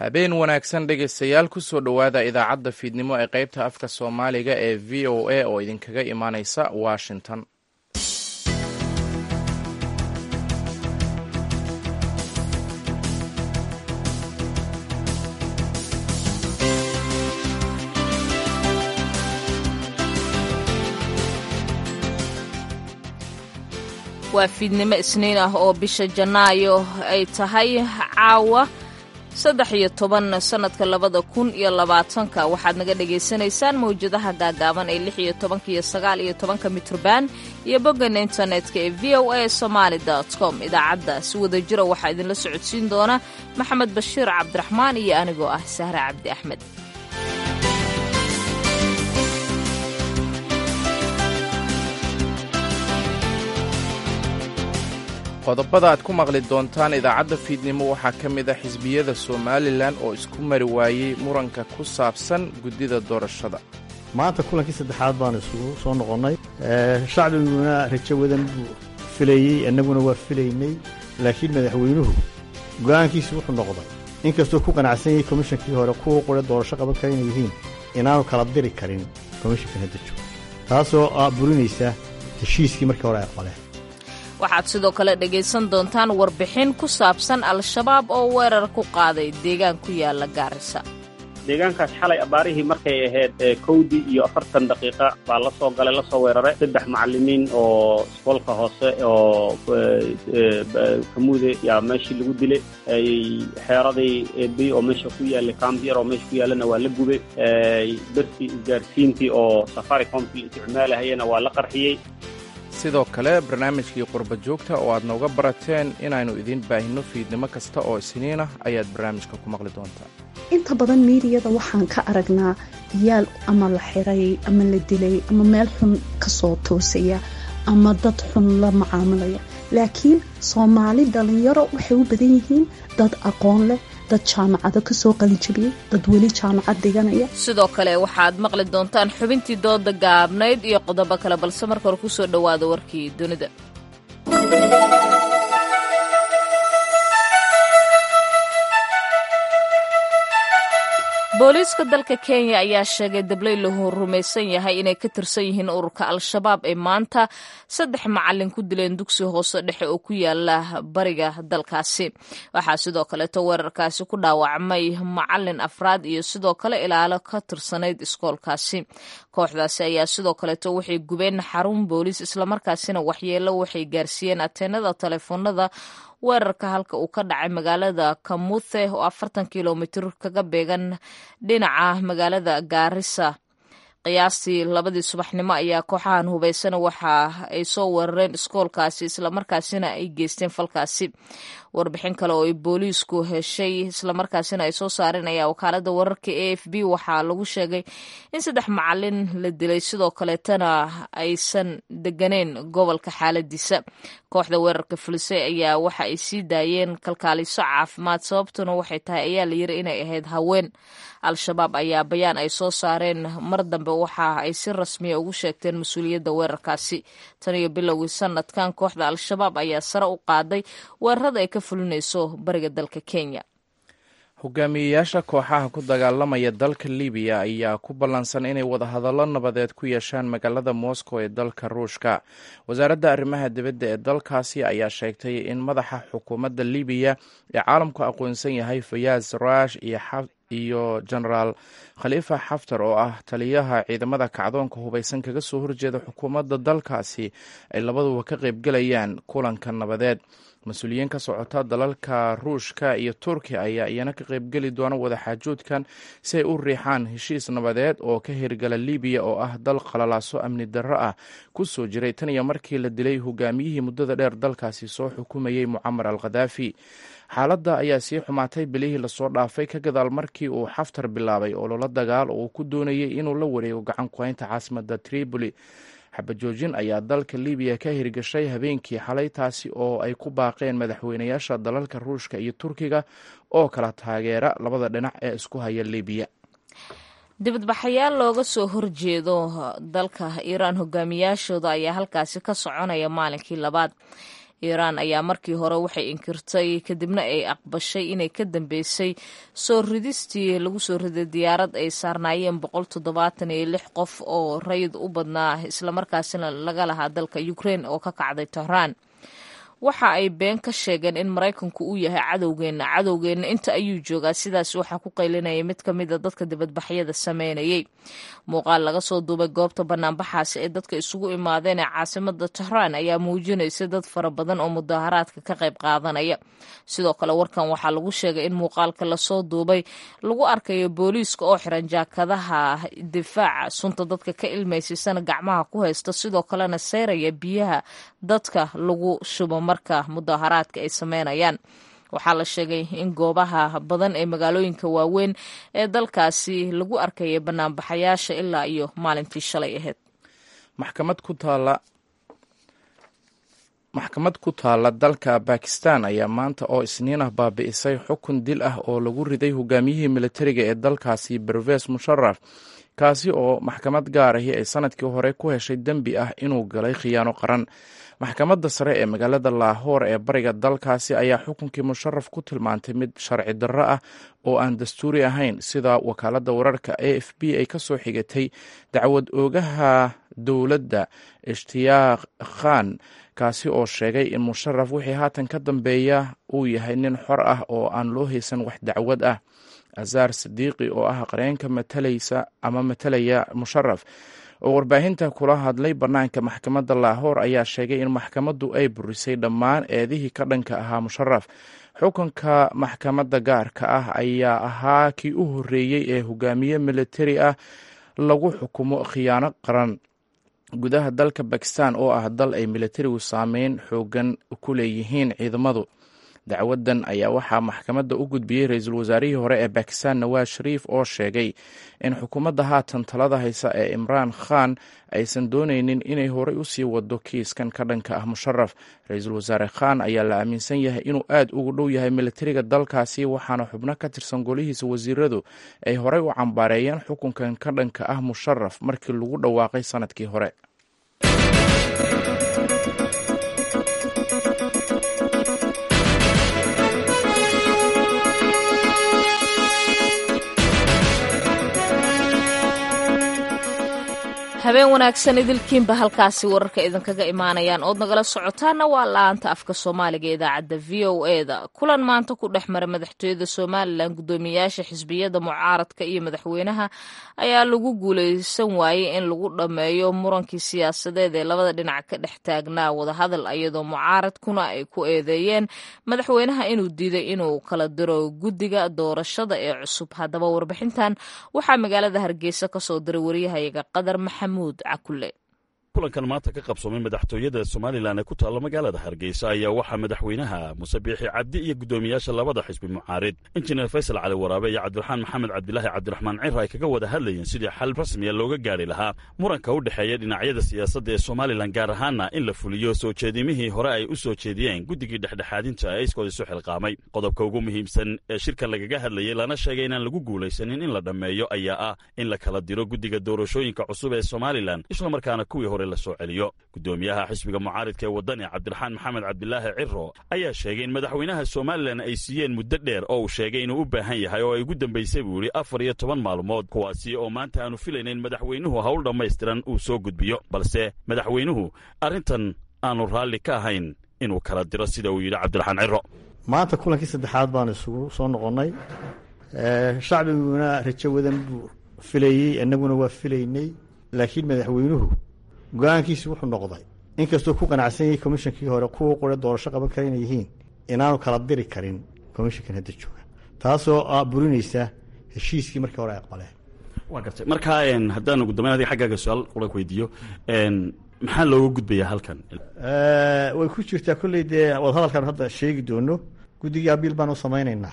habeen wanaagsan dhegaystayaal kusoo dhowaada idaacadda fiidnimo ee qaybta afka soomaaliga ee v o a oo idinkaga imaaneysa washington waa fiidnimo isniin ah oo bisha janaayo ay tahay caawa saddex iyo toban sannadka labada kun iyo labaatanka waxaad naga dhagaysanaysaan mawjadaha gaagaaban ee lix iyo tobanka iyo sagaal iyo tobanka mitrban iyo bogana internetka ee v o a somaali com idaacadda si wada jira waxaa idinla socodsiin doona maxamed bashiir cabdiraxmaan iyo anigoo ah sahre cabdi axmed qodobada aad ku maqli doontaan idaacadda fiidnimo waxaa ka mid a xisbiyada somalilan oo isku mari waayey muranka ku saabsan guddida doorashada maanta kulankii saddexaad baanu isugu soo noqonnay shacbiguna rajo wadan buu filayey annaguna waa filaynay laakiin madaxweynuhu go'aankiisu wuxuu noqday inkastuu ku qanacsan yahay komishankii hore kuwa qura doorasho qaban kara inay yihiin inaanu kala diri karin komishankan hadda joogo taasoo burinaysa heshiiskii markii hore ay aqbaleen waxaad sidoo kale dhegaysan doontaan warbixin ku saabsan al-shabaab oo weerar ku qaaday deegaan ku yaala gaarisa deegaankaas xalay abaarihii markay ahayd kowdii iyo afartan daqiiqa baa la soo galay lasoo weeraray saddex macallimiin oo isboolka hoose oo kamuude yaa meeshii lagu dilay xeeradii ebi oo meesha ku yaallay kambiyar oo meesha ku yaallana waa la gubay bertii isgaarsiintii oo safaricomkii isticmaalahayana waa la qarxiyey sidoo kale barnaamijkii qurba joogta oo aad nooga barateen inaynu idiin baahinno fiidnimo kasta oo isniin ah ayaad barnaamijka ku maqli doontaa inta badan miidiyada waxaan ka aragnaa yaal ama la xiray ama la dilay ama meel xun ka soo toosaya ama dad xun la macaamilaya laakiin soomaali dhalinyaro waxay u badan yihiin dad aqoon leh dad jaamacado ka soo qalijabiyey dad weli jaamacad dhiganaya sidoo kale waxaad maqli doontaan xubintii dooda gaabnayd iyo qodobo kale balse marka hore kusoo dhowaada warkii dunida booliiska dalka kenya ayaa sheegay dablay lahu rumaysan yahay inay ka tirsan yihiin ururka al-shabaab ee maanta saddex macalin ku dileen dugsi hoose dhexe oo ku yaala bariga dalkaasi waxaa sidoo kaleeto weerarkaasi ku dhaawacmay macalin afraad iyo sidoo kale ilaalo ka tirsanayd iskoolkaasi kooxdaasi ayaa sidoo kaleeto waxay gubeen xarun booliis islamarkaasina waxyeelo waxay gaarsiiyeen ateenada taleefoonada weerarka halka uu ka dhacay magaalada kamuthe oo afartan kilomitir kaga beegan dhinaca magaalada gaarisa qiyaastii labadii subaxnimo ayaa kooxahan hubaysan waxa ay soo weerareen iskoolkaasi islamarkaasina ay geysteen falkaasi warbixin kale oo ay booliisku heshay islamarkaasina ay soo saareen ayaa wakaalada wararka a f b waxaa lagu sheegay in saddex macalin la dilay sidoo kaleetana aysan deganeyn gobolka xaaladiisa kooxda weerarka fulisay ayaa waxa ay sii daayeen kalkaaliso caafimaad sababtuna waxay tahay ayaa la yiri inay ahayd haween al-shabaab ayaa bayaan ay soo saareen mar dambe waxa ay si rasmiya ugu sheegteen mas-uuliyadda weerarkaasi tan iyo bilowgii sanadkan kooxda al-shabaab ayaa sare u qaaday weerarada ay ka fulinayso bariga dalka kenya hogaamiyeyaasha kooxaha ku dagaalamaya dalka libiya ayaa ku ballansan inay wadahadallo nabadeed ku yeeshaan magaalada moscow ee dalka ruushka wasaaradda arrimaha dibadda ee dalkaasi ayaa sheegtay in madaxa xukuumadda libiya ee caalamku aqoonsan yahay fayaaz rash iyo genaraal khaliifa xaftar oo ah taliyaha ciidamada kacdoonka hubaysan kaga soo horjeeda xukuumadda dalkaasi ay labaduba ka qaybgelayaan kulanka nabadeed mas-uuliyiin ka socota dalalka ruushka iyo turkiya ayaa iyana ka qaybgeli doona wadaxaajoodkan si ay u riixaan heshiis nabadeed oo ka hirgala libiya oo ah dal qalalaaso amni darro ah ku soo jiray tan iyo markii la dilay hogaamiyihii muddada dheer dalkaasi soo xukumayey mucamar al khadaafi xaaladda ayaa sii xumaatay bilihii lasoo dhaafay ka gadaal markii uu xaftar bilaabay ololo dagaal oo uu ku doonayay inuu la wareego gacan ku-haynta caasimadda tripoli xabajoojin ayaa dalka libiya ka hirgashay habeenkii xalay taasi oo ay ku baaqeen madaxweynayaasha dalalka ruushka iyo turkiga oo kala taageera labada dhinac ee isku haya libiya dibadbaxayaal looga soo horjeedo dalka iiraan hogaamiyaashooda ayaa halkaasi ka soconaya maalinkii labaad iiraan ayaa markii hore waxay inkirtay kadibna ay aqbashay inay ka dambeysay soo ridistii lagu soo riday diyaarad ay saarnaayeen boqol toddobaatan iyo lix qof oo rayid u badnaa islamarkaasina laga lahaa dalka ukraine oo ka kacday tehraan waxa ay been ka sheegeen in maraykanku uu yahay cadowgeenna cadowgeenna inta ayuu joogaa sidaas waxaa ku qaylinaya mid ka mid a dadka dibadbaxyada sameynayay muuqaal laga soo duubay goobta banaanbaxaasi ee dadka isugu imaadeen ee caasimada tehraan ayaa muujinaysa dad fara badan oo mudaharaadka ka qayb qaadanaya sidoo kale warkan waxaa lagu sheegay in muuqaalka lasoo duubay lagu arkayo booliiska oo xiran jaakadaha difaaca sunta dadka ka ilmaysiisana gacmaha ku haysta sidoo kalena seyraya biyaha dadka lagu shubo marka mudaharaadka ay sameynayaan waxaa la sheegay in goobaha badan ee magaalooyinka waaweyn ee dalkaasi lagu arkayay banaanbaxayaasha ilaa iyo maalintii shalay ahayd maxkamad ku taala maxkamad ku taalla dalka bakistan ayaa maanta oo isniin ah baabi'isay xukun dil ah oo lagu riday hogaamiyihii militariga ee dalkaasi berves musharaf kaasi oo maxkamad gaar ahi ay sanadkii hore ku heshay dembi ah inuu galay khiyaano qaran maxkamadda sare ee magaalada laahoor ee bariga dalkaasi ayaa xukunkii musharaf ku tilmaantay mid sharci darro ah oo aan dastuuri ahayn sida wakaaladda wararka a f b ay ka soo xigatay dacwad oogaha dowladda ishtiyaaq khan kaasi oo sheegay in musharaf wixii haatan ka dambeeya uu yahay nin xor ah oo aan loo haysan wax dacwad ah azaar sadiiqi oo ah qareenka matalaysa ama matalaya musharaf oo warbaahinta kula hadlay bannaanka maxkamadda laahoor ayaa sheegay in maxkamaddu ay burisay dhammaan eedihii ka dhanka ahaa musharaf xukunka maxkamadda gaarka ah ayaa ahaa kii u horreeyey ee hogaamiye militari ah lagu xukumo khiyaano qaran gudaha dalka bakistan oo ah dal ay militarigu saameyn xoogan ku leeyihiin ciidamadu dacwadan ayaa waxaa maxkamadda u gudbiyey ra-iisul wasaarihii hore ee bakistan nawaaz shariif oo sheegay in xukuumadda haatan talada haysa ee imraan khan aysan dooneynin inay horey usii wado kiiskan ka dhanka ah musharaf ra-iisul wasaare khan ayaa la aaminsan yahay inuu aad ugu dhow yahay militariga dalkaasi waxaana xubno ka tirsan golihiisa wasiiradu ay horey u cambaareeyeen xukunkan ka dhanka ah musharaf markii lagu dhawaaqay sanadkii hore habeen wanaagsan idilkiinba halkaasi wararka idinkaga imaanayaan ood nagala socotaana waa la-aanta afka soomaaliga idaacadda v o e da kulan maanta ku dhex mara madaxtooyada somalilan guddoomiyaasha xisbiyada mucaaradka iyo madaxweynaha ayaa lagu guuleysan waayey in lagu dhammeeyo murankii siyaasadeed ee labada dhinac ka dhex taagnaa wadahadal iyadoo mucaaradkuna ay ku eedeeyeen madaxweynaha inuu diiday inuu kala diro guddiga doorashada ee cusub haddaba warbixintan waxaa magaalada hargeysa kasoo diray wariyahayaga qadar maxamed kulankan maanta ka qabsoomay madaxtooyada somalilan ee ku taalla magaalada hargeysa ayaa waxaa madaxweynaha muse biixi cabdi iyo guddoomiyaasha labada xisbi mucaarid injineer faysal cali waraabe iyo cabdiraxmaan maxamed cabdilaahi cabdiraxmaan cira ay kaga wada hadlayeen sidii xal rasmiya looga gaari lahaa muranka u dhexeeya dhinacyada siyaasadda ee somalilan gaar ahaana in la fuliyo soo jeedimihii hore ay u soo jeediyeen guddigii dhexdhexaadinta ee iskood isu xilqaamay qodobka ugu muhiimsan ee shirka lagaga hadlayay lana sheegay inaan lagu guulaysanin in la dhammeeyo ayaa ah in la kala diro guddiga doorashooyinka cusub ee somalilan islamarkaana kuwii hore la soo celiyo guddoomiyaha xisbiga mucaaridka ee waddani cabdiraxmaan maxamed cabdilaahi ciro ayaa sheegay in madaxweynaha somalilan ay siiyeen muddo dheer oo uu sheegay inuu u baahan yahay oo ay ugu dambaysay buu yidhi afar iyo toban maalmood kuwaasi oo maanta aanu filaynayn madaxweynuhu hawl dhammaystiran uu soo gudbiyo balse madaxweynuhu arrintan aanu raalli ka ahayn inuu kala diro sida uu yidhi cabdiraxmaan ciro maanta kulankii saddexaad baan isugu soo noqonnay shacbiguna rajo wadan buu filayey annaguna waa filaynay laakiin madaxweynuhu go-aankiisi wuxuu noqday inkastuu ku qanacsan yahay komishankii hore kuwa qore doorasho qaban kara inay yihiin inaanu kala diri karin komishankan hadda jooga taasoo burinaysa heshiiskii markii hore ay aqbaleen waa gartay markaa haddaan ugu dambeyn adiga xaggaaga su-aal qura weydiiyo maxaa looga gudbayaa halkan way ku jirtaa kolley dee wadahadalkan hadda sheegi doono guddigii abiil baan u samaynaynaa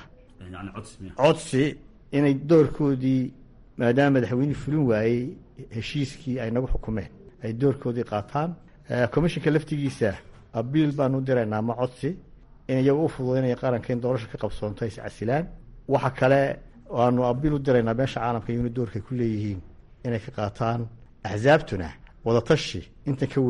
codsi inay doorkoodii maadaama madaxweynihii fulin waayey heshiiskii ay nagu xukumeen ay doorkoodii qaataan commishinka laftigiisa abiil baanu diraynaa ma codsi in iyaga u fududaynaya qaranka in doorasha ka qabsoonto is casilaan waxa kale aanu abiil u diraynaa meesha caalamka iyuna doorkay ku leeyihiin inay ka qaataan axsaabtuna wadatashi intan ka weyn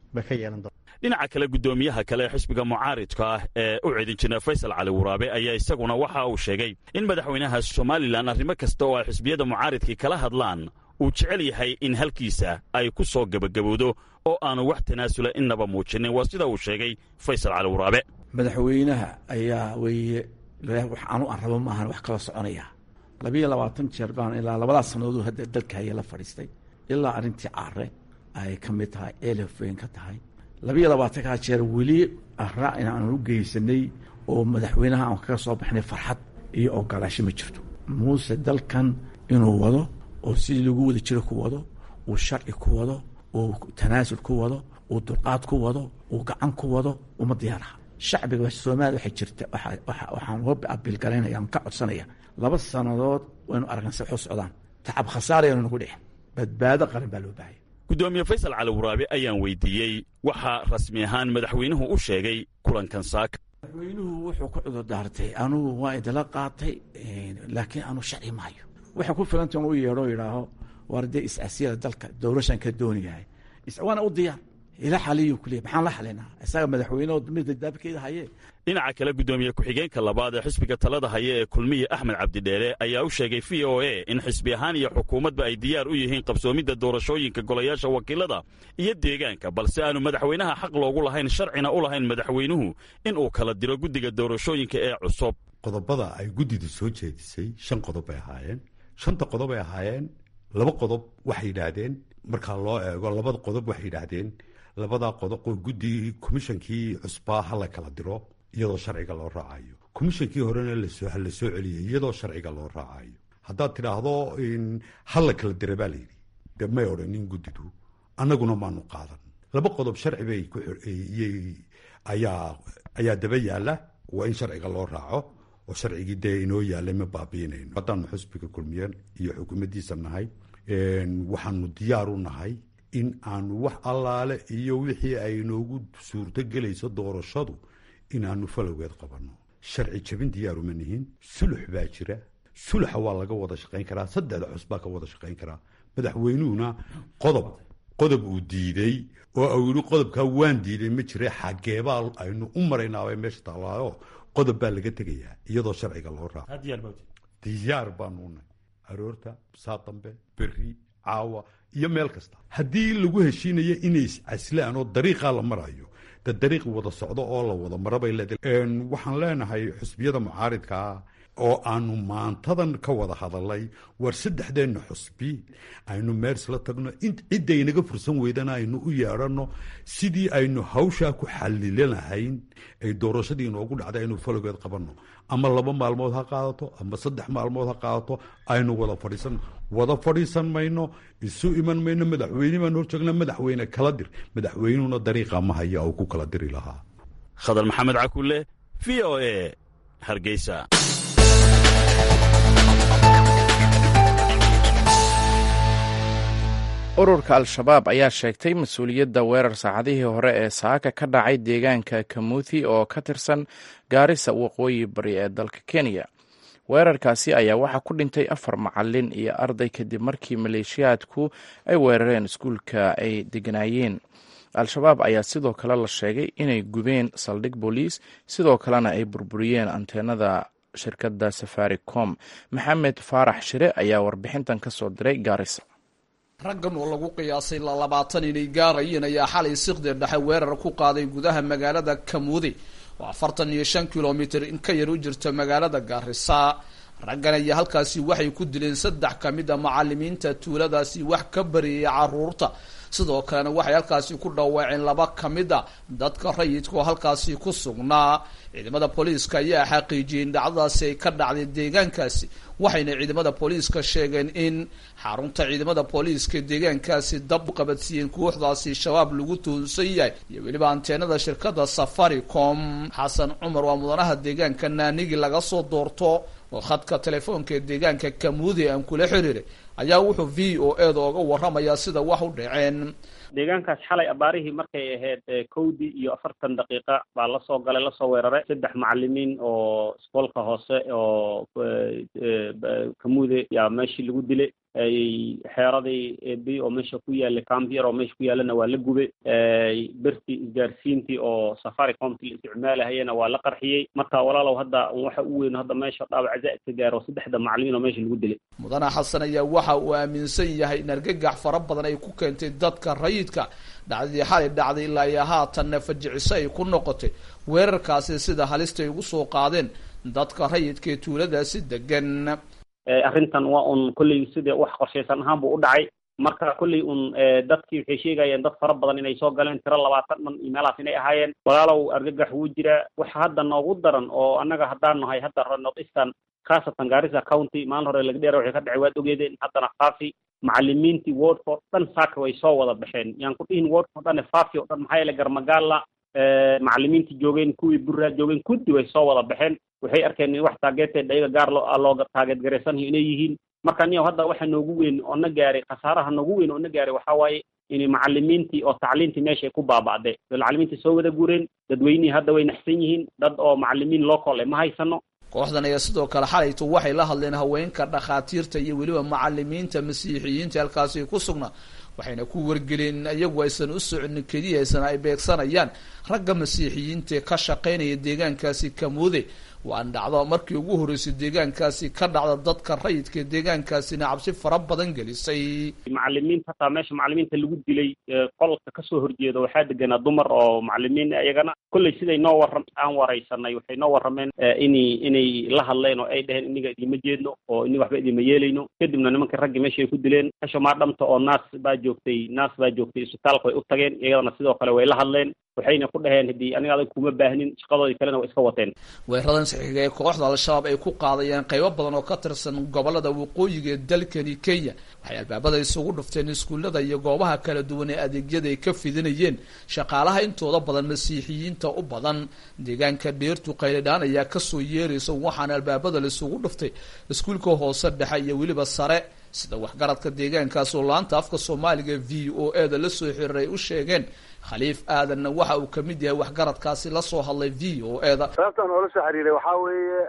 bay ka yeelan doonta dhinaca kale guddoomiyaha kale ee xisbiga mucaaridka ah ee u cidin jira faysal cali waraabe ayaa isaguna waxa uu sheegay in madaxweynaha somalilan arrimo kasta oo ay xisbiyada mucaaridkii kala hadlaan uu jecel yahay in halkiisa ay ku soo gebagabowdo oo aanu wax tanaasula innaba muujinin waa sida uu sheegay faysal cali waraabe madaxweynaha ayaa weeye waxaanu aan rabo maahan wax kala soconaya labiyo labaatan jeer baan ilaa labadaas sannadood hadda dalka haya la fadhiistay ilaa arrintii caare ay ka mid tahay elef weyn ka tahay labiyo labaatankaa jeer weli arraa inaanu u geysanay oo madaxweynaha aan kaga soo baxnay farxad iyo ogolaasho ma jirto muuse dalkan inuu wado oo sidii lagu wada jiro ku wado uu sharci ku wado uu tanaasul ku wado uu dulqaad ku wado uu gacan ku wado uma diyaaraha shacbiga soomaaliya waxay jirta waxaan uga abiilgalaynaya aan ka codsanaya laba sannadood waynu aragna si waxu socdaan tacab khasaarayanu nagu dhicin badbaado qaran baa loo baahaya guddoomiye faysal cali waraabe ayaan weydiiyey waxaa rasmi ahaan madaxweynuhu u sheegay kulankan saaka madaxweynuhu wuxuu ku cudur daartay anugu waa idinla qaatay laakiin anu sharci maayo waxay ku filanta u yeedho yidhaaho war dee is-asiyada dalka dowlashan ka dooniyahay waana u diyaar ila xaliyu kuliya maxaan la xalinaa isaga madaxweyne midda daabkeeda haye dhinaca kale guddoomiye ku-xigeenka labaad ee xisbiga talada haya ee kulmiye axmed cabdidheere ayaa u sheegay v o a in xisbi ahaan iyo xukuumadba ay diyaar u yihiin qabsoomidda doorashooyinka golayaasha wakiilada iyo deegaanka balse aanu madaxweynaha xaq loogu lahayn sharcina u lahayn madaxweynuhu in uu kala diro guddiga doorashooyinka ee cusub qodobada ay guddidu soo jeedisay shan qodob bay ahaayeen shanta qodob bay ahaayeen laba qodob waxay yidhaahdeen markaa loo eego labada qodob waxay yidhaahdeen labadaa qodob oo guddigii komishankii cusbaa ha la kala diro iyadoo sharciga loo raacayo komishankii horena lasoo la soo celiyay iyadoo sharciga loo raacayo haddaad tidhaahdo ha la kala dira baa layidhi de may odhanin guddidu annaguna maanu qaadan laba qodob sharci bay ayaa ayaa daba yaalla waa in sharciga loo raaco oo sharcigii dee inoo yaallay ma baabiinayno haddaanu xusbiga kulmiyeen iyo xukuumaddiisa nahay waxaanu diyaar u nahay in aanu wax allaale iyo wixii ay noogu suurto gelayso doorashadu inaanu falowgeed qabanno sharci jabin diyaaruma nihin sulux baa jira suluxa waa laga wada shaqayn karaa saddexda cus baa ka wada shaqayn karaa madaxweynuhuna qodob qodob uu diiday oo uu yidhi qodobkaa waan diiday ma jira xageebaa aynu u maraynaabay meesha taallaayo qodob baa laga tegayaa iyadoo sharciga loo raaco diyaar baanu nahay aroorta saa dambe berri caawa iyo meel kasta haddii lagu heshiinayo inay iscaslaan oo dariiqaa la marayo de dariiq wada socdo oo la wada marabay leedahay waxaan leenahay xusbiyada mucaaridkaa oo aanu maantadan ka wada hadalay war saddexdeenna xusbi aynu meersla tagno ciddaynaga fursan weydana aynu u yeedhanno sidii aynu hawshaa ku xalilanahayn ay doorashadii inoogu dhacday aynu falowgeed qabanno ama laba maalmood ha qaadato ama saddex maalmood ha qaadato aynu wada fadhiisan wada fadhiisan mayno isu iman mayno madaxweyne baan horjoogna madaxweyne kala dir madaxweynuhuna dariiqa ma haya uu ku kala diri lahaa khadar maxamed cakulle v o a hargeysa ururka al-shabaab ayaa sheegtay mas-uuliyadda weerar saacadihii hore ee saaka ka dhacay deegaanka kamuthi oo ka tirsan gaarisa waqooyi bari ee dalka kenya weerarkaasi ayaa waxaa ku dhintay afar macalin iyo arday kadib markii maleeshiyaadku ay weerareen iskuulka ay deganaayeen al-shabaab ayaa sidoo kale la sheegay inay gubeen saldhig booliis sidoo kalena ay burburiyeen anteenada shirkadda safaricom maxamed faarax shire ayaa warbixintan ka soo diray gaarisa raggan oo lagu qiyaasay lalabaatan inay gaarayeen ayaa xalay siqdir dhexe weerar ku qaaday gudaha magaalada kamuudi oo afartan iyo shan kilomitir in ka yar u jirta magaalada gaarisa raggan ayaa halkaasi waxay ku dileen saddex ka mid a macalimiinta tuuladaasi wax ka bariyay caruurta sidoo kalena waxay halkaasi ku dhawaaceen laba ka mid a dadka rayidka oo halkaasi ku sugnaa ciidamada booliiska ayaa xaqiijiyey in dhacdadaasi ay ka dhacday deegaankaasi waxayna ciidamada booliiska sheegeen in xarunta ciidamada booliiska deegaankaasi dab u qabadsiiyeen kooxdaasi shabaab lagu tuhunsan yahay iyo weliba anteenada shirkada safaricom xasan cumar waa mudanaha deegaanka naanigi laga soo doorto oo khadka telefoonka ee deegaanka kamuudi aan kula xiriiray ayaa wuxuu v o e da oga waramayaa sida wax u dhaceen deegaankaas xalay abaarihii markay ahayd kowdii iyo afartan daqiiqa baa lasoo galay lasoo weeraray saddex macalimiin oo isboolka hoose oo kamuude yaa meeshii lagu dilay xeeradii bi oo meesha ku yaallay cambier oo meesha ku yaallana waa la gubay bertii isgaarsiintii oo safaricomti la isticmaalahayana waa la qarxiyey marka walaalow hadda waxa u weyn hadda meesha dhaawac zaa'idka gaaro saddexda macalimiin oo meesha lagu dilay mudane xasan ayaa waxa uu aaminsan yahay in argagax fara badan ay ku keentay dadka rayidka dhacdadii xalay dhacday ilaa iyo haatanna fajiciso ay ku noqotay weerarkaasi sida halista ay ugu soo qaadeen dadka rayidka ee tuuladaasi degan arrintan waa un kolley sida wax qorshaysan ahaan buu u dhacay marka kolley un dadkii waxay sheegayeen dad fara badan inay soo galeen tiro labaatan dhan iyo meelahaas inay ahaayeen walaalow argagax wuu jiraa waxa hadda noogu daran oo annaga haddaan nahay hadda north eastern khaasatan garissa county maalin hore laga dheera waxay ka dhacay waad ogeedeen haddana faafi macalimiintii wordka o dhan saaka way soo wada baxeen yaan ku dhihin wordka o dhan faafi o dhan maxaa yeele garmagaala macalimiintii joogeen kuwii burraa joogeen kuddi way soo wada baxeen waxay arkeen in wax taageeteed ayaga gaar loo looga taageed garaysanayo inay yihiin marka niyow hadda waxa noogu weyn oo na gaaray khasaaraha noogu weyn oo na gaaray waxaa waaye in macalimiintii oo tacliintii meesha ay ku baaba'day macalimiintii soo wada gureen dadweynihii hadda way naxsan yihiin dad oo macalimiin local ma haysano kooxdan ayaa sidoo kale xalayto waxay la hadleen haweenka dhakhaatiirta iyo weliba macalimiinta masiixiyiinta halkaasi ku sugnaa waxayna ku wargeleen iyagu aysan u soconin keliya aysan ay beegsanayaan ragga masiixiyiinta ee ka shaqaynaya deegaankaasi kamuude waan dhacdo markii ugu horreysay deegaankaasi ka dhacda dadka rayidka deegaankaasina cabsi fara badan gelisay macalimiinta hataa meesha macalimiinta lagu dilay qolka kasoo horjeeda waxaa deganaa dumar oo macalimiin iyagana kolley siday noo warram aan waraysanay waxay noo warrameen inay inay la hadleen oo ay dheheen iniga idima jeedno oo ini waxba idima yeelayno kadibna nimanka raggii meesha ay ku dileen kasho maadhamta oo naas baa joogtay naas baa joogtay isbitaalka way u tageen iyadana sidoo kale way la hadleen waxayna ku dhaheen haddii aniga adag kuma baahnin shaqadoodii kalena way iska wateen weeradan saxiiga ee kooxda al-shabaab ay ku qaadayeen qaybo badan oo ka tirsan gobolada waqooyiga ee dalkani kenya waxay albaabada isugu dhufteen iskuullada iyo goobaha kala duwan ee adeegyada ay ka fidinayeen shaqaalaha intooda badan masiixiyiinta u badan deegaanka dheertu qaylidhaan ayaa kasoo yeeraysa waxaana albaabada laisugu dhuftay iskuulka hoose dhexe iyo weliba sare sida waxgaradka deegaankaas oo laanta afka soomaaliga v o e da la soo xiriiray u sheegeen khaliif aadanna waxa uu kamid yahay waxgaradkaasi lasoo hadlay v o e da sababtan oola soo xiriiray waxaa weeye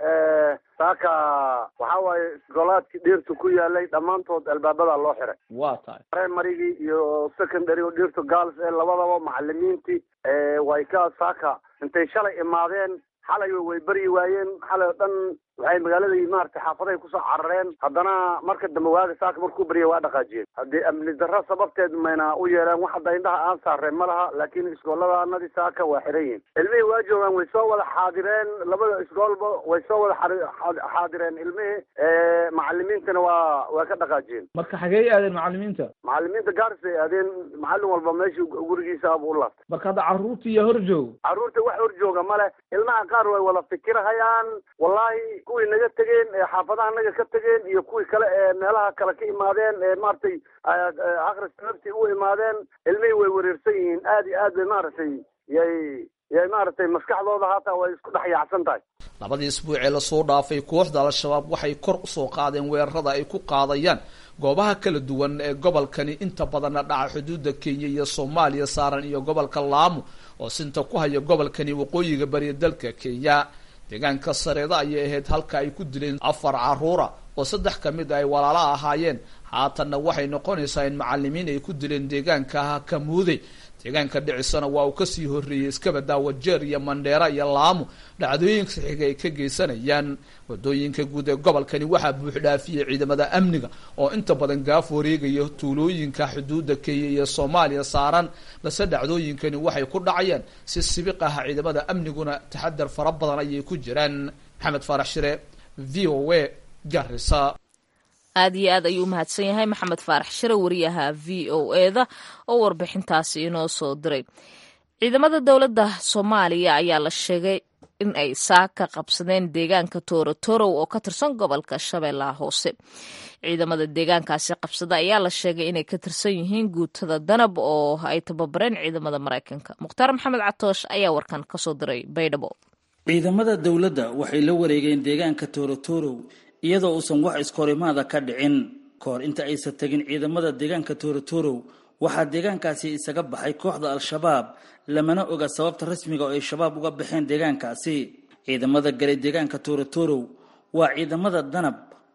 saaka waxaa waaye golaadkii dhirtu ku yaalay dhammaantood albaabada loo xiray waa tahay primarygii iyo secondary oo dhirtu girls ee labadaba macalimiintii way ka saaka intay shalay imaadeen xalay way beryi waayeen xalay oo dhan waxay magaaladii maaragtay xaafadahay kusoo carareen haddana marka dambe waaga saaka markuu beryay waa dhaqaajiyeen haddii amni darro sababteed mayna u yeeleen wax hadda indhaha aan saareen ma laha laakiin iskooladaanadii saaka waa xiran yihin ilmihii waa joogaan way soo wada xaadireen labada iskoolba way soo wada xaadireen ilmihii macalimiintana waa waa ka dhaqaajiyeen marka xagee aadeen macalimiinta macalimiinta gaaris ay aadeen macallin walba meeshii gurigiisa buu u laabtay marka hadda carruurta iyo hor joog carruurta wax hor jooga male ilmaha qaar way wada fikirhayaan wallahi kuwii naga tegeen ee xaafadaha naga ka tegeen iyo kuwii kale ee meelaha kale ka imaadeen ee maaragtay akhriska naftii u imaadeen ilmihii way wareersan yihiin aad iyo aad bay maaragtay yay yay maaragtay maskaxdooda haataa way isku dhex yaacsan tahay labadii isbuuc ee lasoo dhaafay kooxda al-shabaab waxay kor usoo qaadeen weerarada ay ku qaadayaan goobaha kala duwan ee gobolkani inta badanna dhaca xuduudda kenya iyo soomaaliya saaran iyo gobolka laamo oo sinta ku haya gobolkani waqooyiga bariya dalka kenya deegaanka sareeda ayay ahayd halka ay ku dileen afar caruura oo saddex ka mid ay walaala ahaayeen haatanna waxay noqonaysaa in macalimiin ay ku dileen deegaanka kamuude deegaanka dhicisana waa uu kasii horreeyey iskabada wajeer iyo mandheera iyo laamo dhacdooyinka saxiiga ay ka geysanayaan wadooyinka guud ee gobolkani waxaa buuxdhaafiyey ciidamada amniga oo inta badan gaaf wareegaya tuulooyinka xuduudda kenya iyo soomaaliya saaran balse dhacdooyinkani waxay ku dhacayaan si sibiq ah ciidamada amniguna taxadar fara badan ayay ku jiraan maxamed faarax shire v o a garisa aada iyo aad ayuu umahadsan yahay maxamed faarax shire wariyaha v o e da oo warbixintaasi inoo soo diray ciidamada dowladda soomaaliya ayaa la sheegay in ay saaka qabsadeen deegaanka toorotorow oo ka tirsan gobolka shabeellaha hoose ciidamada deegaankaasi qabsada ayaa la sheegay inay ka tirsan yihiin guutada danab oo ay tababareen ciidamada maraykanka mukhtaar maxamed catoosh ayaa warkan kasoo diray baydhabo ciidamada dowladda waxay la wareegeen deegaanka toorotorow iyadoo uusan wax iskahorimaada ka dhicin kahor inta aysan tegin ciidamada deegaanka toorotorow waxaa deegaankaasi isaga baxay kooxda al-shabaab lamana oga sababta rasmiga oo ay shabaab uga baxeen deegaankaasi ciidamada galay deegaanka toorotorow waa ciidamada danab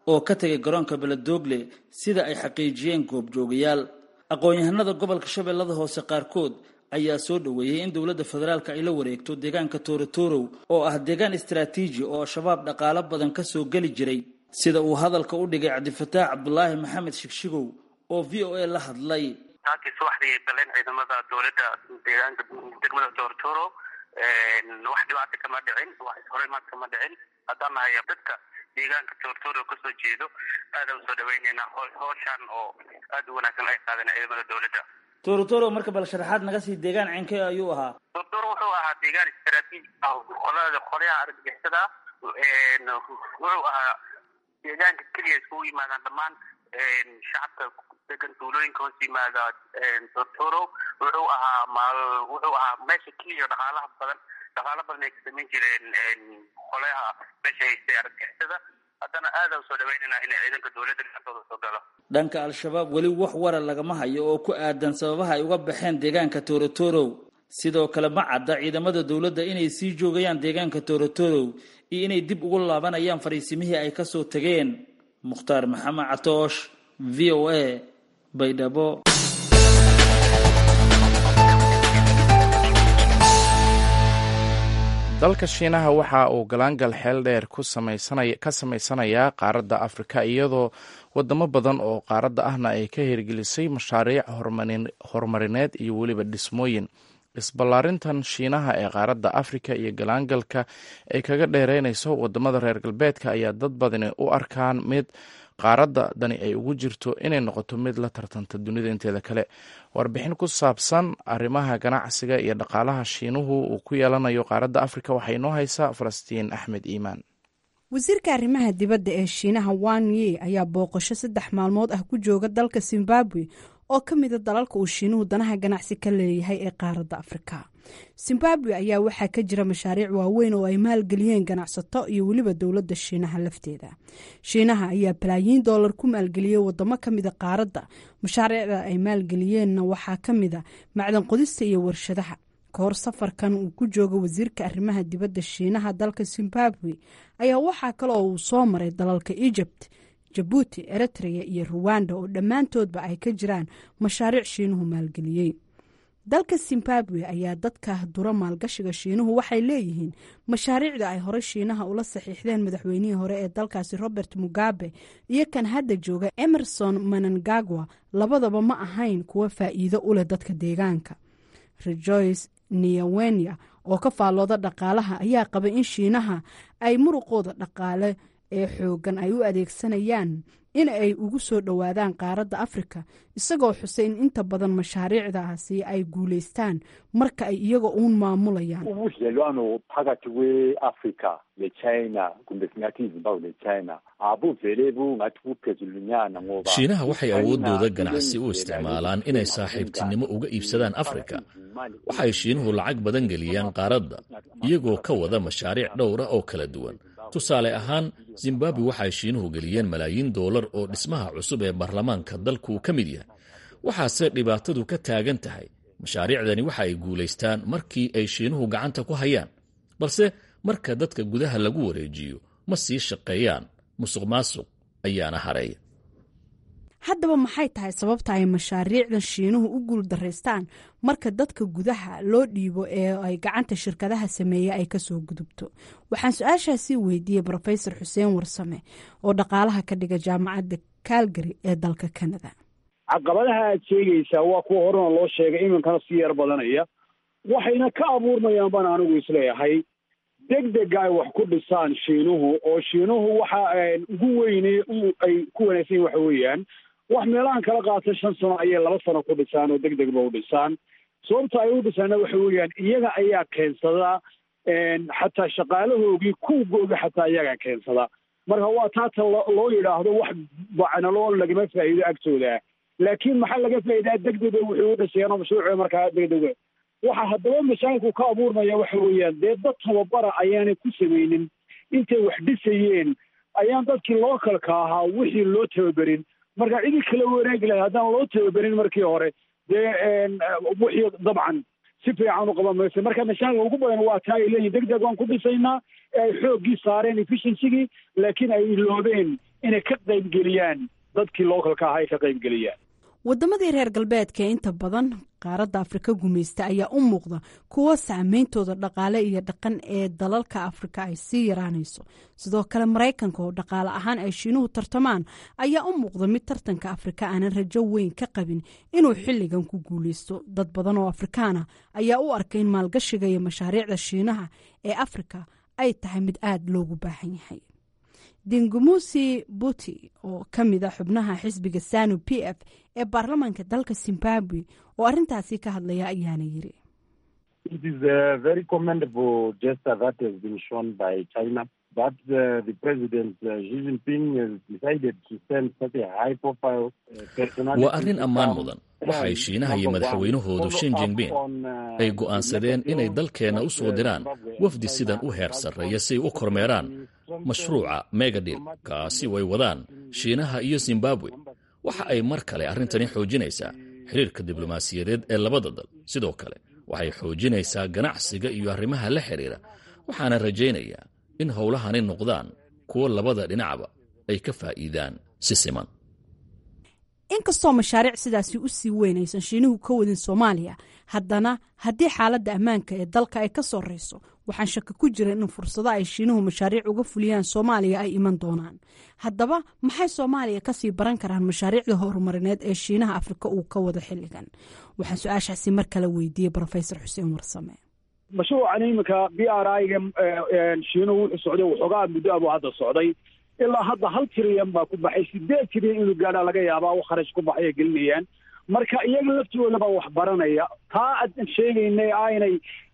oo ka tegay garoonka beledoogle sida ay xaqiijiyeen goobjoogayaal aqoon-yahanada gobolka shabeellada hoose qaarkood ayaa soo dhoweeyey in dowladda federaalka ay la wareegto deegaanka toorotorow oo ah deegaan istaraatiiji oo shabaab dhaqaalo badan ka soo geli jiray sida uu hadalka u dhigay cabdifataax cabdulaahi maxamed shigshigow oo v o a la hadlay taakii subaxdii ay galeen ciidamada dowladda deegaanka degmada toorotoro wax dhibaata kama dhicin wax ishorimaad kama dhicin haddaan nahay dadka deegaanka toortoro kasoo jeedo aadaan usoo dhaweyneynaa howshan oo aada u wanaagsan ay qaadeen ciidamada dowladda toorotoro marka bal sharaxaad naga sii deegaan cinkee ayuu ahaa toortoro wuxuu ahaa deegaan istaraatiiji ah qolada qolyaha argagixisada wuxuu ahaa deegaanka keliya iskugu yimaadaan dhammaan shacabka degan tuulooyinka hoos yimaada tortoro wuxuu ahaa maal wuxuu ahaa meesha keliya dhaqaalaha badan dhaqaalo badan ay ka samayn jireen qolayaha meesha haystay argagixisada haddana aada usoo dhaweynayna inay ciidanka dowladda gacantooda soo galo dhanka al-shabaab weli wax wara lagama hayo oo ku aadan sababaha ay uga baxeen deegaanka toorotorow sidoo kale ma cadda ciidamada dowladda inay sii joogayaan deegaanka toorotorow iyo inay dib ugu laabanayaan fariisimihii ay kasoo tageen mukhtaar maxamed catoosh v o a baydhabo dalka shiinaha waxa uu galaangal xeel dheer ka samaysanayaa qaaradda afrika iyadoo wadamo badan oo qaaradda ahna ay ka hirgelisay mashaariic horumarineed iyo weliba dhismooyin isballaarintan shiinaha ee qaaradda afrika iyo galaangalka ay kaga dheereynayso wadamada reer galbeedka ayaa dad badani u arkaan mid qaaradda dani ay ugu jirto inay noqoto mid la tartanta dunida inteeda kale warbixin ku saabsan arrimaha ganacsiga iyo dhaqaalaha shiinuhu uu ku yeelanayo qaaradda afrika waxaa inoo haysaa falastiin axmed iimaan wasiirka arrimaha dibadda ee shiinaha wan ye ayaa booqasho saddex maalmood ah ku jooga dalka zimbabwe oo ka mida dalalka uu shiinuhu danaha ganacsi ka leeyahay ee qaaradda afrika zimbabwe ayaa waxaa ka jira mashaariic waaweyn oo ay maalgeliyeen ganacsato iyo weliba dowladda shiinaha lafteeda shiinaha ayaa balaayiin doolar ku maalgeliyey wadamo ka mida qaaradda mashaariicda ay maalgeliyeenna waxaa ka mida macdan qodista iyo warshadaha kahor safarkan uu ku jooga wasiirka arrimaha dibadda shiinaha dalka zimbabwe ayaa waxaa kale oo uu soo maray dalalka egypt jabuuti eritrea iyo ruwanda oo dhammaantoodba ay ka jiraan mashaariic shiinuhu maalgeliyey dalka zimbabwe ayaa dadka dura maalgashiga shiinuhu waxay leeyihiin mashaariicda ay horey shiinaha ula saxiixdeen madaxweynihii hore ee dalkaasi robert mugabe iyo kan hadda jooga emerson manangagwa labadaba ma ahayn kuwa faa'iido u leh dadka deegaanka rejoice niawenia oo ka faallooda dhaqaalaha ayaa qabay in shiinaha ay muruqooda dhaqaale ee xoogan ay u adeegsanayaan in ay ugu soo dhowaadaan qaaradda afrika isagoo xusay in inta badan mashaariicdaasi ay guulaystaan marka ay iyaga uun maamulayaan ubudlelwano phakathi kwe-afrika nechina kumbe singathi izimbabwe nechina abuvele bungathi buphezulunyana ngoba shiinaha waxay awooddooda ganacsi u isticmaalaan inay saaxiibtinimo uga iibsadaan afrika waxay shiinuhu lacag badan geliyaan qaaradda iyagoo ka wada mashaariic dhowra oo kala duwan tusaale ahaan zimbabwe waxay shiinuhu geliyeen malaayiin doolar oo dhismaha cusub ee baarlamaanka dalku ka mid yahay waxaase dhibaatadu ka taagan tahay mashaariicdani waxa ay guulaystaan markii ay shiinuhu gacanta ku hayaan balse marka dadka gudaha lagu wareejiyo ma sii shaqeeyaan musuq maasuq ayaana hareeya haddaba maxay tahay sababta ay mashaariicdan shiinuhu u guuldaraystaan marka dadka gudaha loo dhiibo ee ay gacanta shirkadaha sameeye ay kasoo gudubto waxaan su-aashaasi weydiiyey rofesor xuseen warsame oo dhaqaalaha ka dhiga jaamacadda calgary ee dalka canada caqabadaha aad sheegaysaa waa kuwa horena loo sheegay iminkana si yar badanaya waxayna ka abuurmayaan baan anigu isleeyahay deg dega ay wax ku dhisaan shiinuhu oo shiinuhu waxa ugu weyne ay ku wanaagsan yihin waxa weeyaan wax meelahan kala qaata shan sano ayay laba sano ku dhisaan oo deg deg ba u dhisaan sababta ay u dhisaana waxa weeyaan iyaga ayaa keensada xataa shaqaalahoogii kuwgooga xataa iyagaa keensada marka waa taata loo yidhaahdo wax bacnalo lagama faa'iido agtooda laakiin maxaa laga faa'iidaa deg dega wuxuu u dhisayaan mashruuca markaa deg dega waxa haddaba mashaakilku ka abuurmaya waxa weeyaan dee dad tababara ayaanay ku samaynin intay wax dhisayeen ayaan dadkii localka ahaa wixii loo tababerin marka cidi kala wanaagi lahay haddaan loo tababerin markii hore dee wixii dabcan si fiican u qaban maysa marka mashaakilka ugu badan waa taa ay leeyihin deg deg waan ku dhisaynaa ee ay xooggii saareen efficiensigii laakiin ay iloobeen inay ka qaybgeliyaan dadkii localka ahaa ay ka qaybgeliyaan waddamadii reer galbeedka ee inta badan qaaradda afrika gumaysta ayaa u muuqda kuwo saameyntooda dhaqaale iyo dhaqan ee dalalka afrika ay sii yaraanayso sidoo kale maraykanka oo dhaqaale ahaan ay shiinuhu tartamaan ayaa u muuqda mid tartanka afrika aanan rajo weyn ka qabin inuu xilligan ku guuleysto dad badan oo afrikaana ayaa u arkay in maalgashiga iyo mashaariicda shiinaha ee afrika ay tahay mid aada loogu baahan yahay dingumusi buti oo ka mid a xubnaha xisbiga sanu p f ee baarlamaanka dalka zimbabwe oo arrintaasi ka hadlaya ayaana yiri It is a very commendable gesture that has been shown by China. But uh, the President uh, Xi Jinping has decided to send such a high-profile uh, personality. waa arrin ammaan mudan waxay shiinaha iyo madaxweynahoodu shin jingbin ay go'aansadeen inay dalkeenna u soo diraan wafdi sidan u heer sarreeya si ay u kormeeraan mashruuca megadil kaasi way wadaan shiinaha iyo zimbabwe waxa ay mar kale arrintani xoojinaysaa xiriirka diblomaasiyadeed ee labada dal sidoo kale waxay xoojinaysaa ganacsiga iyo arrimaha la xidhiira waxaana rajaynayaa in howlahani noqdaan kuwo labada dhinacba ay ka faa'iidaan si siman inkastoo mashaariic sidaasi u sii weyn aysan shiinuhu ka wadin soomaaliya haddana haddii xaaladda ammaanka ee dalka ay ka sorreyso waxaan shaka ku jira in fursado ay shiinuhu mashaariic uga fuliyaan soomaaliya ay iman doonaan haddaba maxay soomaaliya kasii baran karaan mashaariicda horumarineed ee shiinaha afrika uu ka wado xilligan waxaan su-aashaasi mar kale weydiiyey rofesor xuseen warsame mashruucan iminka b r i-ga shiinuhu wuxuu socday waxoogaa muddo abuu hadda socday ilaa hadda hal tiriyan baa ku baxay sideed tiriyan inuu gaadhaa laga yaabaa u kharash ku baxay ay gelinayaan marka iyaga laftigooda baa wax baranaya taa aan sheegaynay aynay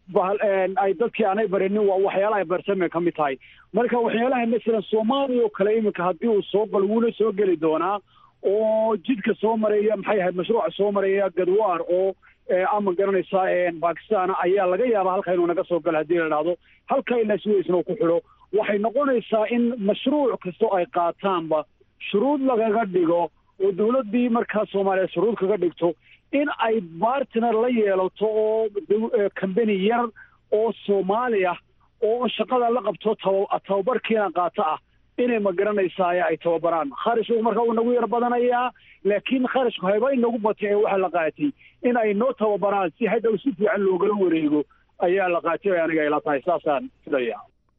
ay dadkii aanay barinin waa waxyaalaha barsamay ka mid tahay marka waxyaalaha masalan soomaaliya oo kale iminka haddii uu soo galo wuuna soo geli doonaa oo jidka soo maraya maxay ahayd mashruuca soo maraya gadwaar oo ama garanaysaa bakistan ayaa laga yaabaa halka inuu naga soo galo haddii la dhahdo halka ilaa suwaysna uu ku xidho waxay noqonaysaa in mashruuc kastoo ay qaataanba shuruud lagaga dhigo oo dawladdii markaa soomaaliya shuruud kaga dhigto in ay bartner la yeelato oo combany yar oo soomaali ah oo shaqada la qabto taba tababarkiina qaato ah inay ma garanaysaa ay tababaraan kharashku marka uu nagu yar badanayaa laakiin kharashku hayba inagu batay ee waxaa la qaatay in ay noo tababaraan si hadhow si fiican loogala wareego ayaa la qaatay ay aniga ila tahay saasaan filaya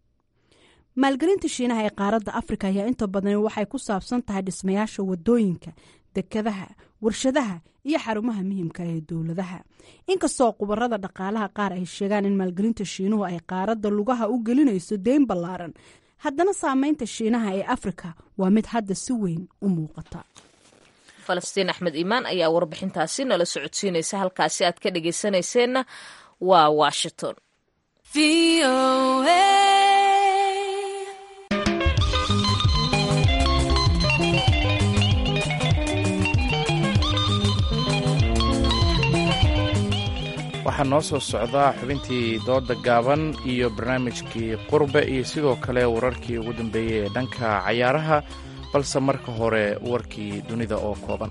maalgelinta shiinaha ee qaaradda afrika ayaa inta badan waxay ku saabsan tahay dhismayaasha wadooyinka dekadaha warshadaha iyo xarumaha muhiimka ee dowladaha inkastoo khubarada dhaqaalaha qaar ay sheegaan in maalgelinta shiinuhu ay qaaradda lugaha u gelinayso deyn ballaaran haddana saameynta shiinaha ee afrika waa mid hadda si weyn u muuqata falastiin axmed iimaan ayaa warbixintaasi nala socodsiinaysa halkaasi aad ka dhageysanayseena waa washington waxaa noo soo socdaa xubintii dooda gaaban iyo barnaamijkii qurbe iyo sidoo kale wararkii ugu dambeeyey ee dhanka cayaaraha balse marka hore warkii dunida oo kooban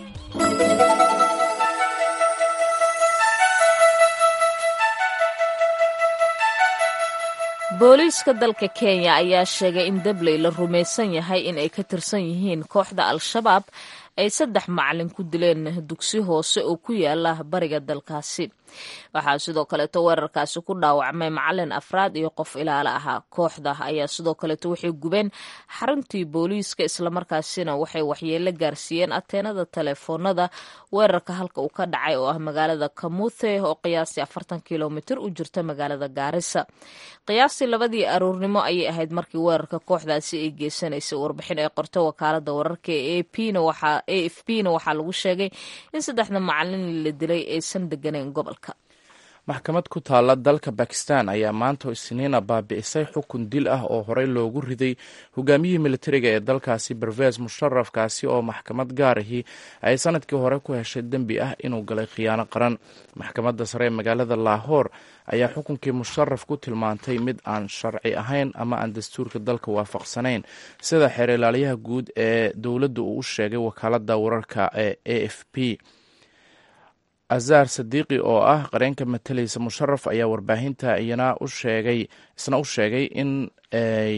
booliiska dalka kenya ayaa sheegay in dabley la rumaysan yahay in ay ka tirsan yihiin kooxda al-shabaab ay saddex macalin ku dileen dugsi hoose oo ku yaala bariga dalkaasi waxaa sidoo kaleeto weerarkaasi ku dhaawacmay macalin afraad iyo qof ilaalo ahaa kooxda ayaa sidoo kaleeto waxay gubeen xaruntii booliiska islamarkaasina waxay waxyeelo gaarsiiyeen ateenada teleefoonada weerarka halka uu ka dhacay oo ah magaalada kamuthe oo qiyaastii afartan kilomitir u jirta magaalada gaarisa qiyaastii labadii aroornimo ayay ahayd markii weerarka kooxdaasi ay geysanaysay warbixin ay qorto wakaalada wararka ee a f p na waxaa lagu sheegay in saddexda macalin la dilay aysan deganeyn gobolka maxkamad ku taalla dalka bakistan ayaa maanta isniina baabi'isay xukun dil ah oo horey loogu riday hogaamiyihii militariga ee dalkaasi berves musharaf kaasi oo maxkamad gaarahii ay sanadkii hore ku heshay dembi ah inuu galay khiyaano qaran maxkamadda sare ee magaalada laahoor ayaa xukunkii musharaf ku tilmaantay mid aan sharci ahayn ama aan dastuurka dalka waafaqsanayn sida xeer ilaaliyaha guud ee dowladda uu u sheegay wakaalada wararka ee a f p azar sadiiqi oo ah qareenka matalaysa musharaf ayaa warbaahinta iyana u sheegay isna u sheegay in ay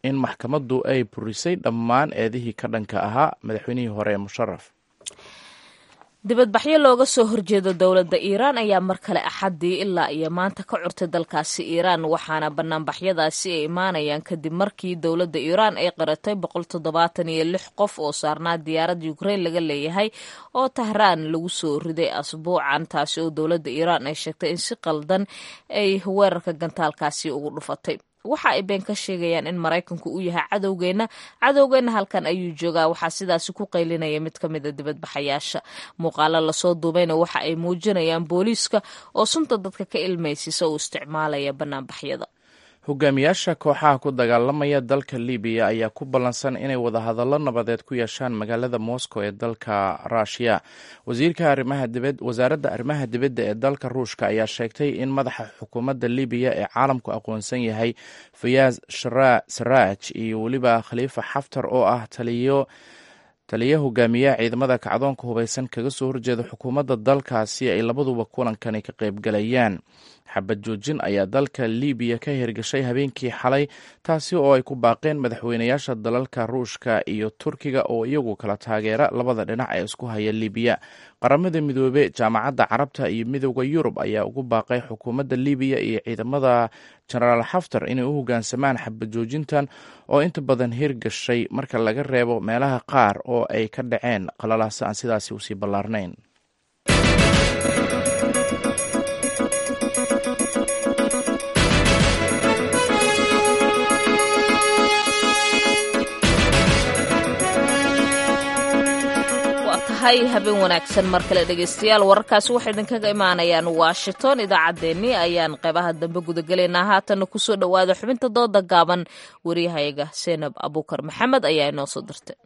in maxkamaddu ay burisay dhammaan eedihii ka dhanka ahaa madaxweynihii hore ee musharaf dibadbaxyo looga soo horjeedo dowladda iiraan ayaa mar kale axaddii ilaa iyo maanta ka curtay dalkaasi iiraan waxaana banaanbaxyadaasi ay imaanayaan kadib markii dowladda iiraan ay qaratay boqol toddobaatan iyo lix qof oo saarnaa diyaaradda ukrain laga leeyahay oo tahraan lagu soo riday asbuucan taasi oo dowladda iiraan ay sheegtay in si qaldan ay weerarka gantaalkaasi ugu dhufatay waxa ay been ka sheegayaan in maraykanku uu yahay cadowgeenna cadowgeenna halkan ayuu joogaa waxaa sidaasi ku qaylinaya mid ka mid a dibadbaxayaasha muuqaalo lasoo duubayna waxa ay muujinayaan booliiska oo sunta dadka ka ilmaysisa uu isticmaalaya banaanbaxyada hogaamiyaasha kooxaha ku dagaalamaya dalka libiya ayaa ku ballansan inay wadahadallo nabadeed ku yeeshaan magaalada moscow ee dalka rushia wasaaradda arrimaha dibadda ee dalka ruushka ayaa sheegtay in madaxa xukuumadda libiya ee caalamku aqoonsan yahay fayaaz saraaj iyo weliba khaliifa xaftar oo ah taliyo taliya hogaamiyaha ciidamada kacdoonka hubeysan kaga soo horjeeda xukuumadda dalkaasi ay labaduba kulankani ka qaybgalayaan xabad joojin ayaa dalka libiya ka hirgashay habeenkii xalay taasi oo ay ku baaqeen madaxweynayaasha dalalka ruushka iyo turkiga oo iyagu kala taageera labada dhinac ee isku haya libiya qaramada midoobe jaamacadda carabta iyo midooda yurub ayaa ugu baaqay xukuumadda libiya iyo ciidamada jenaraal xaftar inay u hogaansamaan xabad joojintan oo inta badan hirgashay marka laga reebo meelaha qaar oo ay ka dhaceen qalalaasa aan sidaasi usii ballaarnayn hay habeen wanaagsan mar kale dhegaystayaal wararkaasi waxay idinkaga imaanayaan washington idaacaddeenii ayaan qeybaha dambe gudagelaynaa haatanna kusoo dhowaada xubinta dooda gaaban waryahayaga seenab abuukar maxamed ayaa inoo soo dirtay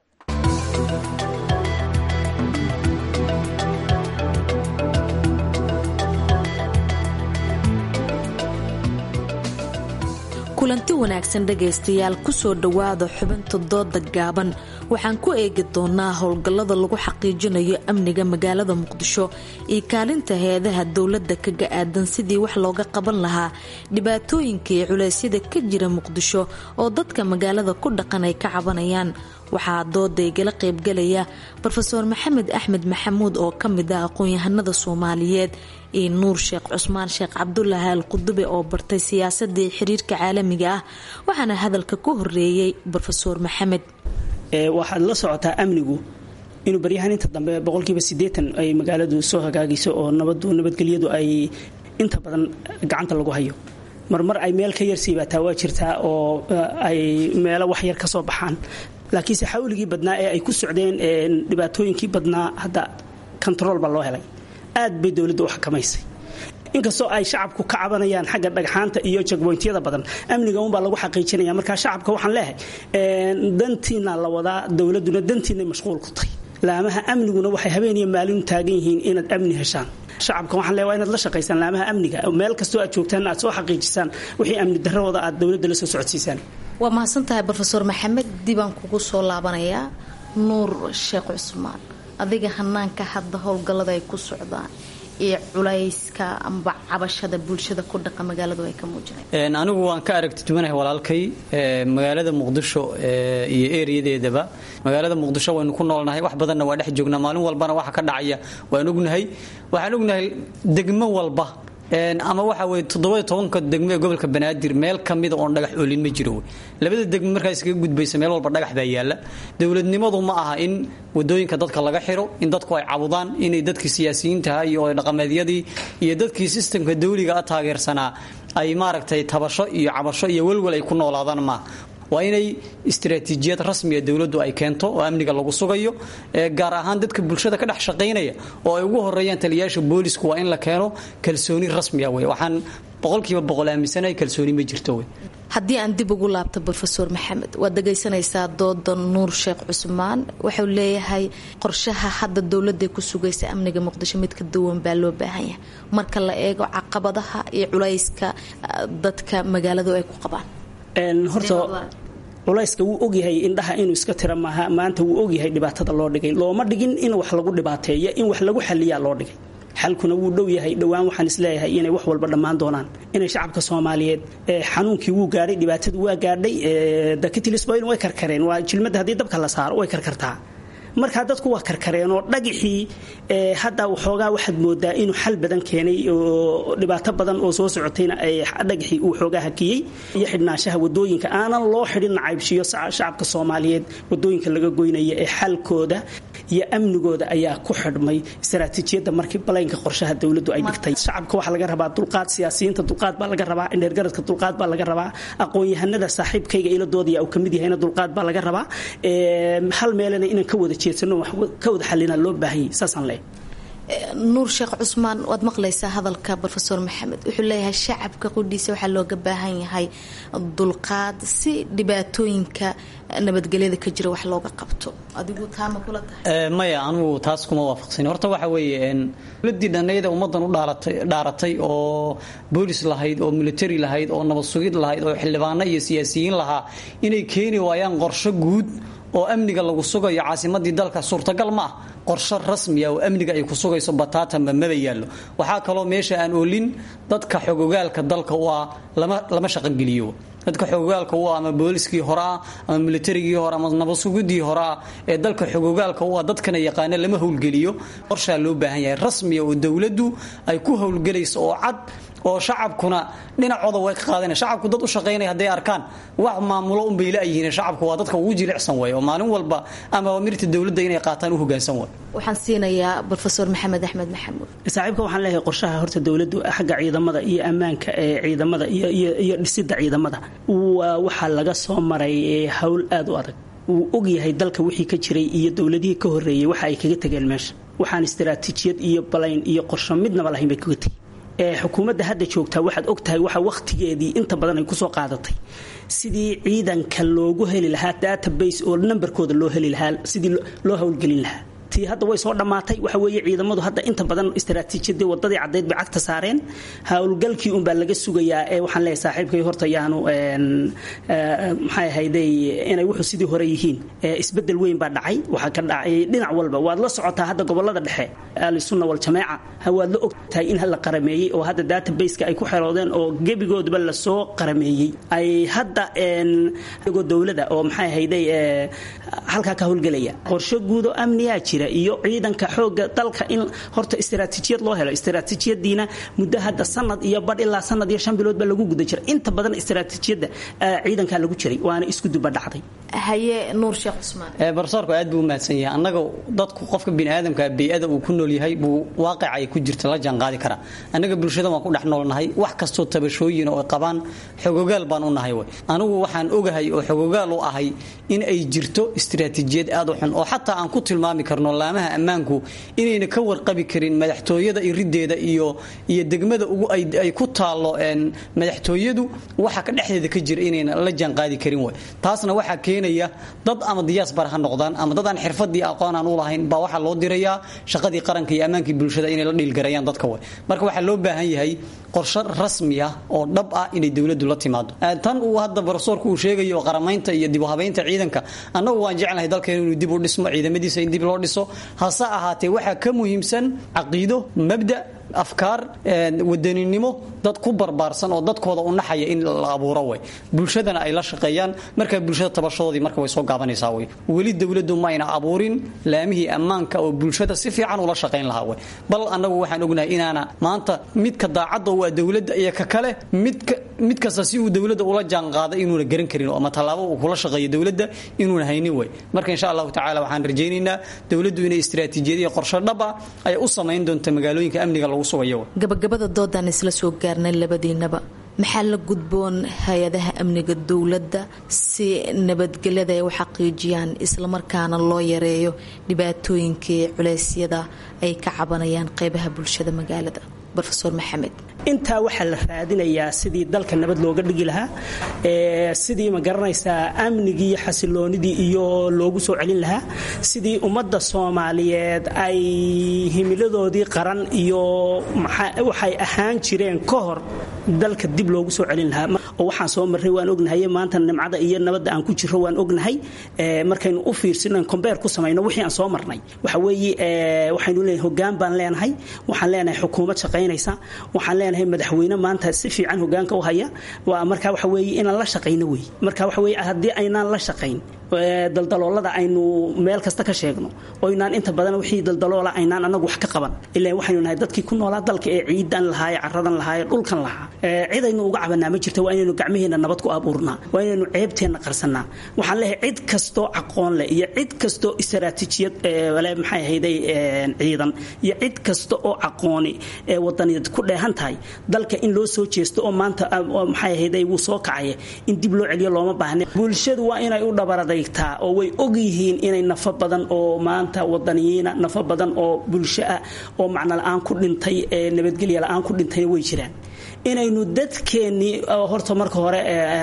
kulanti wanaagsan dhegaystayaal kusoo dhowaada xubinta dooda gaaban waxaan ku eegi doonaa howlgallada lagu xaqiijinayo amniga magaalada muqdisho iyo kaalinta heedaha dowladda kaga aadan sidii wax looga qaban lahaa dhibaatooyinka iyo culeysyada ka jira muqdisho oo dadka magaalada ku dhaqan ay ka cabanayaan waxaa dooda igala qaybgalaya rofeor maxamed axmed maxamuud oo ka mid ah aqoon-yahanada soomaaliyeed iyo nuur sheekh cusmaan sheekh cabdulaahi al qudube oo bartay siyaasadii xiriirka caalamiga ah waxaana hadalka ku horeeyey rofeor maxamed waxaad la socotaa amnigu inuu baryahaan inta dambe boqolkiiba sideetan ay magaaladu soo hagaagayso oo nabadu nabadgelyadu ay inta badan gacanta lagu hayo marmar ay meel ka yarsiibaataa waa jirtaa oo ay meelo wax yar ka soo baxaan laakiinse xawligii badnaa ee ay ku socdeen dhibaatooyinkii badnaa hadda kontarool baa loo helay aad bay dowladda u xakamaysay inkastoo ay shacabku ka cabanayaan xagga dhagxaanta iyo jagboyntyada badan amniga unbaa lagu xaqiijinaya markaa shacabka waxaan leehay dantiina la wadaa dowladuna dantiinay mashquul ku tahay laamaha amniguna waxay habeeniyo maalin taagan yihiin inaad amni heshaan shacabka waxaan leeyahay waa inaad la shaqaysaan laamaha amniga meel kastoo aad joogtaan aad soo xaqiijisaan wixii amni darradooda aad dowladda la soo socodsiisaan waa mahadsantahay rofeor maxamed dibaan kugu soo laabanayaa nuur sheekh cusmaan adiga hanaanka hadda howlgallada ay ku socdaan iyo culayska amba cabashada bulshada ku dhaqa magaaladu ay ka muujinayaan anigu waan ka aragti duwanahay walaalkay magaalada muqdisho iyo ereyadeedaba magaalada muqdisho waynu ku noolnahay wax badanna waa dhex joognaa maalin walbana waxa ka dhacaya waan ognahay waxaan ognahay degmo walba ama waxa weye toddoba tobanka degmo ee gobolka banaadir meel kamida oon dhagax oolin ma jiro labada degmo markaa iskaga gudbaysa meel walba dhagax baa yaala dowladnimadu ma aha in wadooyinka dadka laga xiro in dadku ay cabudaan inay dadkii siyaasiyiintaha iyo dhaqameedyadii iyo dadkii sistamka dawliga a taageersanaa ay maaragtay tabasho iyo cabasho iyo welwel ay ku noolaadaan maaha waa inay istaraatiijiyad rasmiga dowladdu ay keento oo amniga lagu sugayo gaar ahaan dadka bulshada ka dhex shaqaynaya oo ay ugu horeeyaan taliyayaasha boolisku waa in la keeno kalsooni rasmiga wey waxaan boqolkiiba boqol aaminsanahay kalsooni ma jirto wey haddii aan dib ugu laabto rofeor maxamed waad dhagaysanaysaa dooda nuur sheekh cusmaan wuxuu leeyahay qorshaha hadda dowladda ku sugaysa amniga muqdisho mid ka duwan baa loo baahan yahay marka la eego caqabadaha iyo culayska dadka magaaladu ay ku qabaan horta culayska wuu ogyahay indhaha inuu iska tira maaha maanta wuu ogyahay dhibaatada loo dhigay looma dhigin in wax lagu dhibaateeyo in wax lagu xaliyaa loo dhigay xalkuna wuu dhow yahay dhowaan waxaan isleeyahay inay wax walba dhammaan doonaan inay shacabka soomaaliyeed xanuunkii wuu gaadhay dhibaatadu waa gaadhay dakitilisboyn way karkareen waa jilmadda haddii dabka la saaro way karkartaa markaa dadku waa karkareen oo dhagixii hadda waxoogaa waxaad moodaa inuu xal badan keenay oo dhibaato badan oo soo socotayna dhagixii uu xoogaa hakiyey iyo xidhnaanshaha wadooyinka aanan loo xidhin nacaybshiyo shacabka soomaaliyeed wadooyinka laga goynaya ee xalkooda iyo amnigooda ayaa ku xidhmay istaraatiijiyadda markii balaynka qorshaha dowladdu ay dhigtay shacabka waxaa laga rabaa dulqaad siyaasiyiinta dulqaad baa laga rabaa indheergaradka dulqaad baa laga rabaa aqoon-yahanada saaxiibkayga iladoodaya uu kamid yahayna dulqaad baa laga rabaa hal meelena inaan ka wada jeedsano wax ka wada xalina loo baahanyay saasaan leeyahay nuur sheekh cusmaan waad maqlaysaa hadalka rofeor maxamed wuxuu leeyahay shacabka qudhiisa waxaa looga baahan yahay dulqaad si dhibaatooyinka nabadgelyada ka jira wax looga qabto adigu taama kula tahay maya anugu taas kuma waafaqsan horta waxa weeye dowladii dhanayda ummadan u dhaaratay oo boolis lahayd oo military lahayd oo nabad sugid lahayd oo xildhibaano iyo siyaasiyiin lahaa inay keeni waayaan qorsho guud oo amniga lagu sugayo caasimadii dalka suurtagal ma ah qorsho rasmiya oo amniga ay ku sugayso bataatanba maba yaallo waxaa kaloo meesha aan oolin dadka xogogaalka dalka u ah lama shaqogeliyo dadka xogogaalka u ah ama booliskii hore ah ama militarigii hore ama nabadsugidii hore ah ee dalka xogogaalka u ah dadkana yaqaana lama howlgeliyo qorshaa loo baahan yahay rasmiya oo dowladdu ay ku howlgelayso oo cad oo shacabkuna dhinacooda way ka qaadana shacabku dad u shaqaynaya hadday arkaan wax maamulo unbay la-yihiin shacabku waa dadka ugu jilicsan way oo maalin walba ama amirta dowladda inay qaataan u hogaansan way waxaan siinayaa rofeor maxamed axmed maxamuud saaxiibka waxaan leeyahay qorshaha horta dowladdu xagga ciidamada iyo ammaanka ee ciidamada iyo dhisidda ciidamada waxaa laga soo maray howl aad u adag wuu ogyahay dalka wixii ka jiray iyo dowladihii ka horeeyey waxa ay kaga tegeen meesha waxaan istaraatiijiyad iyo balayn iyo qorsho midnaba lahayn bay kaga tegey xukuumadda hadda joogtaa waxaad ogtahay waxa wakhtigeedii inta badan ay kusoo qaadatay sidii ciidanka loogu heli lahaa database oo nambarkooda loo heli lahaa sidii loo howlgelin lahaa tii hadda way soo dhammaatay waxa weeye ciidamadu hadda inta badan istaraatiijiyadii wadadii caddayd bay cagta saareen howlgalkii unbaa laga sugayaa ee waxaan leeyahay saaxiibkay horta yaanu maxay ahayday inay wuxuu sidii hore yihiin isbedel weyn baa dhacay waxaa ka dhacay dhinac walba waad la socotaa hadda gobolada dhexe ahlusunna waljamaaca waad la ogtahay in la qarameeyey oo hadda databaseka ay ku xeroodeen oo gebigoodaba lasoo qarameeyey ay hadda igoo dowlada oo maxay ahayday halkaa ka howlgelaya qorsho guud oo amniyaa jira iyo ciidanka xooga dalka in horta istaraatiijiyad loo helo istaraatiijiyadiina muddo hadda sanad iyo badh ilaa sanad iyo shan bilood baa lagu guda jira inta badan istaraatiijiyadda ciidankaa lagu jiray waana isku duba dhacday haye nuur sheekh cusmaan barsoorku aad buu u mahadsan yahay annaga dadku qofka biniaadamka bey-ada uu ku nool yahay buu waaqica ay ku jirta la jaanqaadi karaa annaga bulshada waan ku dhex noolnahay wax kastoo tabashooyin oo ay qabaan xogogaal baan u nahay way anigu waxaan ogahay oo xogogaal u ahay in ay jirto istaraatiijiyad aad u xun oo xataa aan ku tilmaami karno laamaha ammaanku inayna ka warqabi karin madaxtooyada irideeda iyo iyo degmada ugu ay ku taallo madaxtooyadu waxa ka dhexdeeda ka jira inayna la jaanqaadi karin way taasna waxaa keenaya dad ama diyaasbar ha noqdaan ama dad aan xirfadii aqoon aan u lahayn baa waxaa loo dirayaa shaqadii qaranka iyo ammaankii bulshada inay la dhiilgarayaan dadka way marka waxaa loo baahan yahay qorshe rasmi ah oo dhab ah inay dowladdu la timaado tan uu hadda barsoorku uu sheegayo qaramaynta iyo dib u habaynta ciidanka annagu waan jeclahay dalkeenu inuu dib u dhismo ciidamadiisa in dib loo dhiso hase ahaatee waxaa ka muhiimsan caqiido mabda afkaar wadaninimo dad ku barbaarsan oo dadkooda u naxaya in la abuuro way bulshadana ay la shaqeeyaan markaa bulshada tabashadoodii marka way soo gaabanaysaa way weli dowladdu ma ayna abuurin laamihii ammaanka oo bulshada si fiican ula shaqayn lahaa way bal annagu waxaan ognahay inaana maanta midka daacadda waa dowladda iyo ka kale midka mid kasta si uu dowladda ula jaanqaado inuuna garan karin ama tallaabo uu kula shaqeeyo dowladda inuuna haynin way marka insha allahu tacaala waxaan rajaynaynaa dowladdu inay istiraatiijiyadiyo qorshe dhab ah ay u samayn doonto magaalooyinka amniga lagu sugayo gabagabada doodaan isla soo gaarnay labadiinaba maxaa la gudboon hay-adaha amniga dowladda si nabadgelyada ay u xaqiijiyaan islamarkaana loo yareeyo dhibaatooyinkii culeysyada ay ka cabanayaan qeybaha bulshada magaalada rofeor maxamed intaa waxaa la raadinayaa sidii dalka nabad looga dhigi lahaa sidii ma garanaysaa amnigii xasiloonidii iyo loogu soo celin lahaa sidii ummadda soomaaliyeed ay himiladoodii qaran iyo waxay ahaan jireen ka hor dalka dib loogu soo celin lahaa oo waxaan soo marray waan ognahay maanta nimcada iyo nabadda aan ku jiro waan ognahay markaynu u fiirsino kombeer ku samayno wixii aan soo marnay waxa weeye waxaynu leeyahay hoggaan baan leenahay waxaan leenahay xukuumad shaqaynaysa waxaan leenahay madaxweyne maanta si fiican hoggaanka u haya waa marka waxa weeye inaan la shaqayno wey marka waxa weeye haddii aynaan la shaqayn daldaloolada aynu meel kasta ka sheegno oo inaan inta badan wixii daldaloola aynaan anagu wax ka qaban ilaa waxaynu nahay dadkii ku noolaa dalka ee ciidan lahaaye caradan lahaaye dhulkan lahaa cidaynu uga cabanaa ma jirta waa inaynu gacmaheenna nabad ku abuurnaa waa inaynu ceebteenna qarsanaa waxaan leeyahay cid kastoo aqoon leh iyo cid kastoo istaraatiijiyad maxay ahayday ciidan iyo cid kasta oo aqooni ee wadaniyaed ku dheehan tahay dalka in loo soo jeesto oo maanta maxay ahayday wuu soo kacaya in dib loo celiyo looma baahne bulshadu waa inay u dhabaraday oo way og yihiin inay nafo badan oo maanta wadaniyiina nafo badan oo bulsho ah oo macno la-aan ku dhintay nabadgelya la-aan ku dhintayna way jiraan inaynu dadkeennii horta marka hore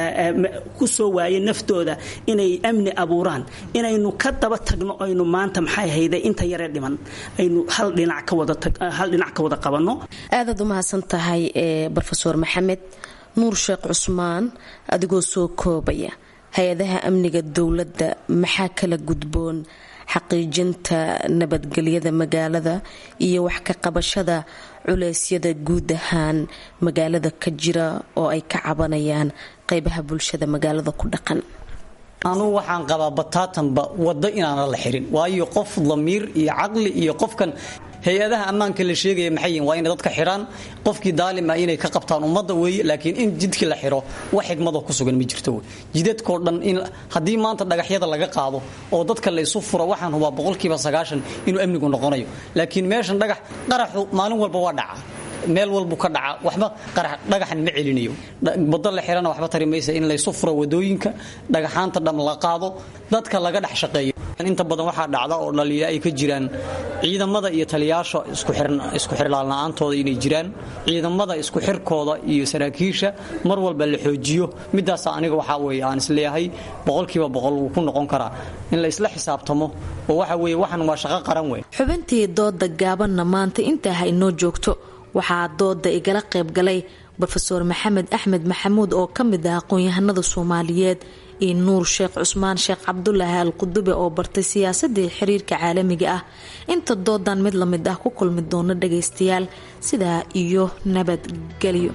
ku soo waayay naftooda inay amni abuuraan inaynu ka daba tagno aynu maanta maxay hayday inta yaree dhiman aynu hal dhinac ka wada hal dhinac ka wada qabanno aadaad u mahadsan tahay brofeor maxamed nuur sheekh cusmaan adigoo soo koobaya hay-adaha amniga dowladda maxaa kala gudboon xaqiijinta nabadgelyada magaalada iyo wax ka qabashada culeysyada guud ahaan magaalada ka jira oo ay ka cabanayaan qeybaha bulshada magaalada ku dhaqan anugu waxaan qabaa bataatanba waddo inaana la xirin waayo qof damiir iyo caqli iyo qofkan hay-adaha ammaanka la sheegaya maxay yihin waa inay dadka xidhaan qofkii daalim ah inay ka qabtaan ummadda weeye laakiin in jidkii la xidho wax xigmadoo ku sugan ma jirto wey jidadkoo dhan in haddii maanta dhagaxyada laga qaado oo dadka la isu furo waxaan hubaa boqolkiiba sagaashan inuu amnigu noqonayo laakiin meeshan dhagax qaraxu maalin walba waa dhaca meel walbu ka dhaca waxba dhagaxan ma celinayo wado la xirana waxba tari maysa in laysu furo wadooyinka dhagaxaanta dham la qaado dadka laga dhex shaqeeyo inta badan waxaa dhacda oo dhaliila ay ka jiraan ciidamada iyo taliyaasha isku xirlaalna-aantooda inay jiraan ciidamada isku xirkooda iyo saraakiisha mar walba la xoojiyo midaasa aniga waxaa weye aan isleeyahay boqolkiiba boqol wuu ku noqon karaa in la isla xisaabtamo oo waxa weye waxan waa shaqo qaran wey xubintii dooda gaabanna maanta intaa ha inoo joogto waxaa dooda igala qayb galay rofeor maxamed axmed maxamuud oo ka mid ah aqoon-yahanada soomaaliyeed iyo nuur sheekh cusmaan sheekh cabdulaahi al qudube oo bartay siyaasadii xiriirka caalamiga ah inta doodan mid lamid ah ku kulmi doono dhagaystayaal sidaa iyo nabadgelyo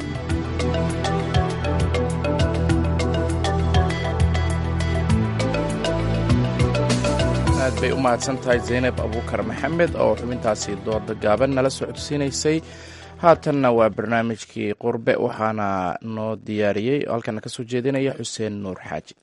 aad bay u mahadsan tahay zaynab abuukar maxamed oo xubintaasi dooda gaaban nala socodsiinaysay haatanna waa barnaamijkii qurbe waxaana noo diyaariyey oo halkana ka soo jeedinaya xuseen nuur xaaji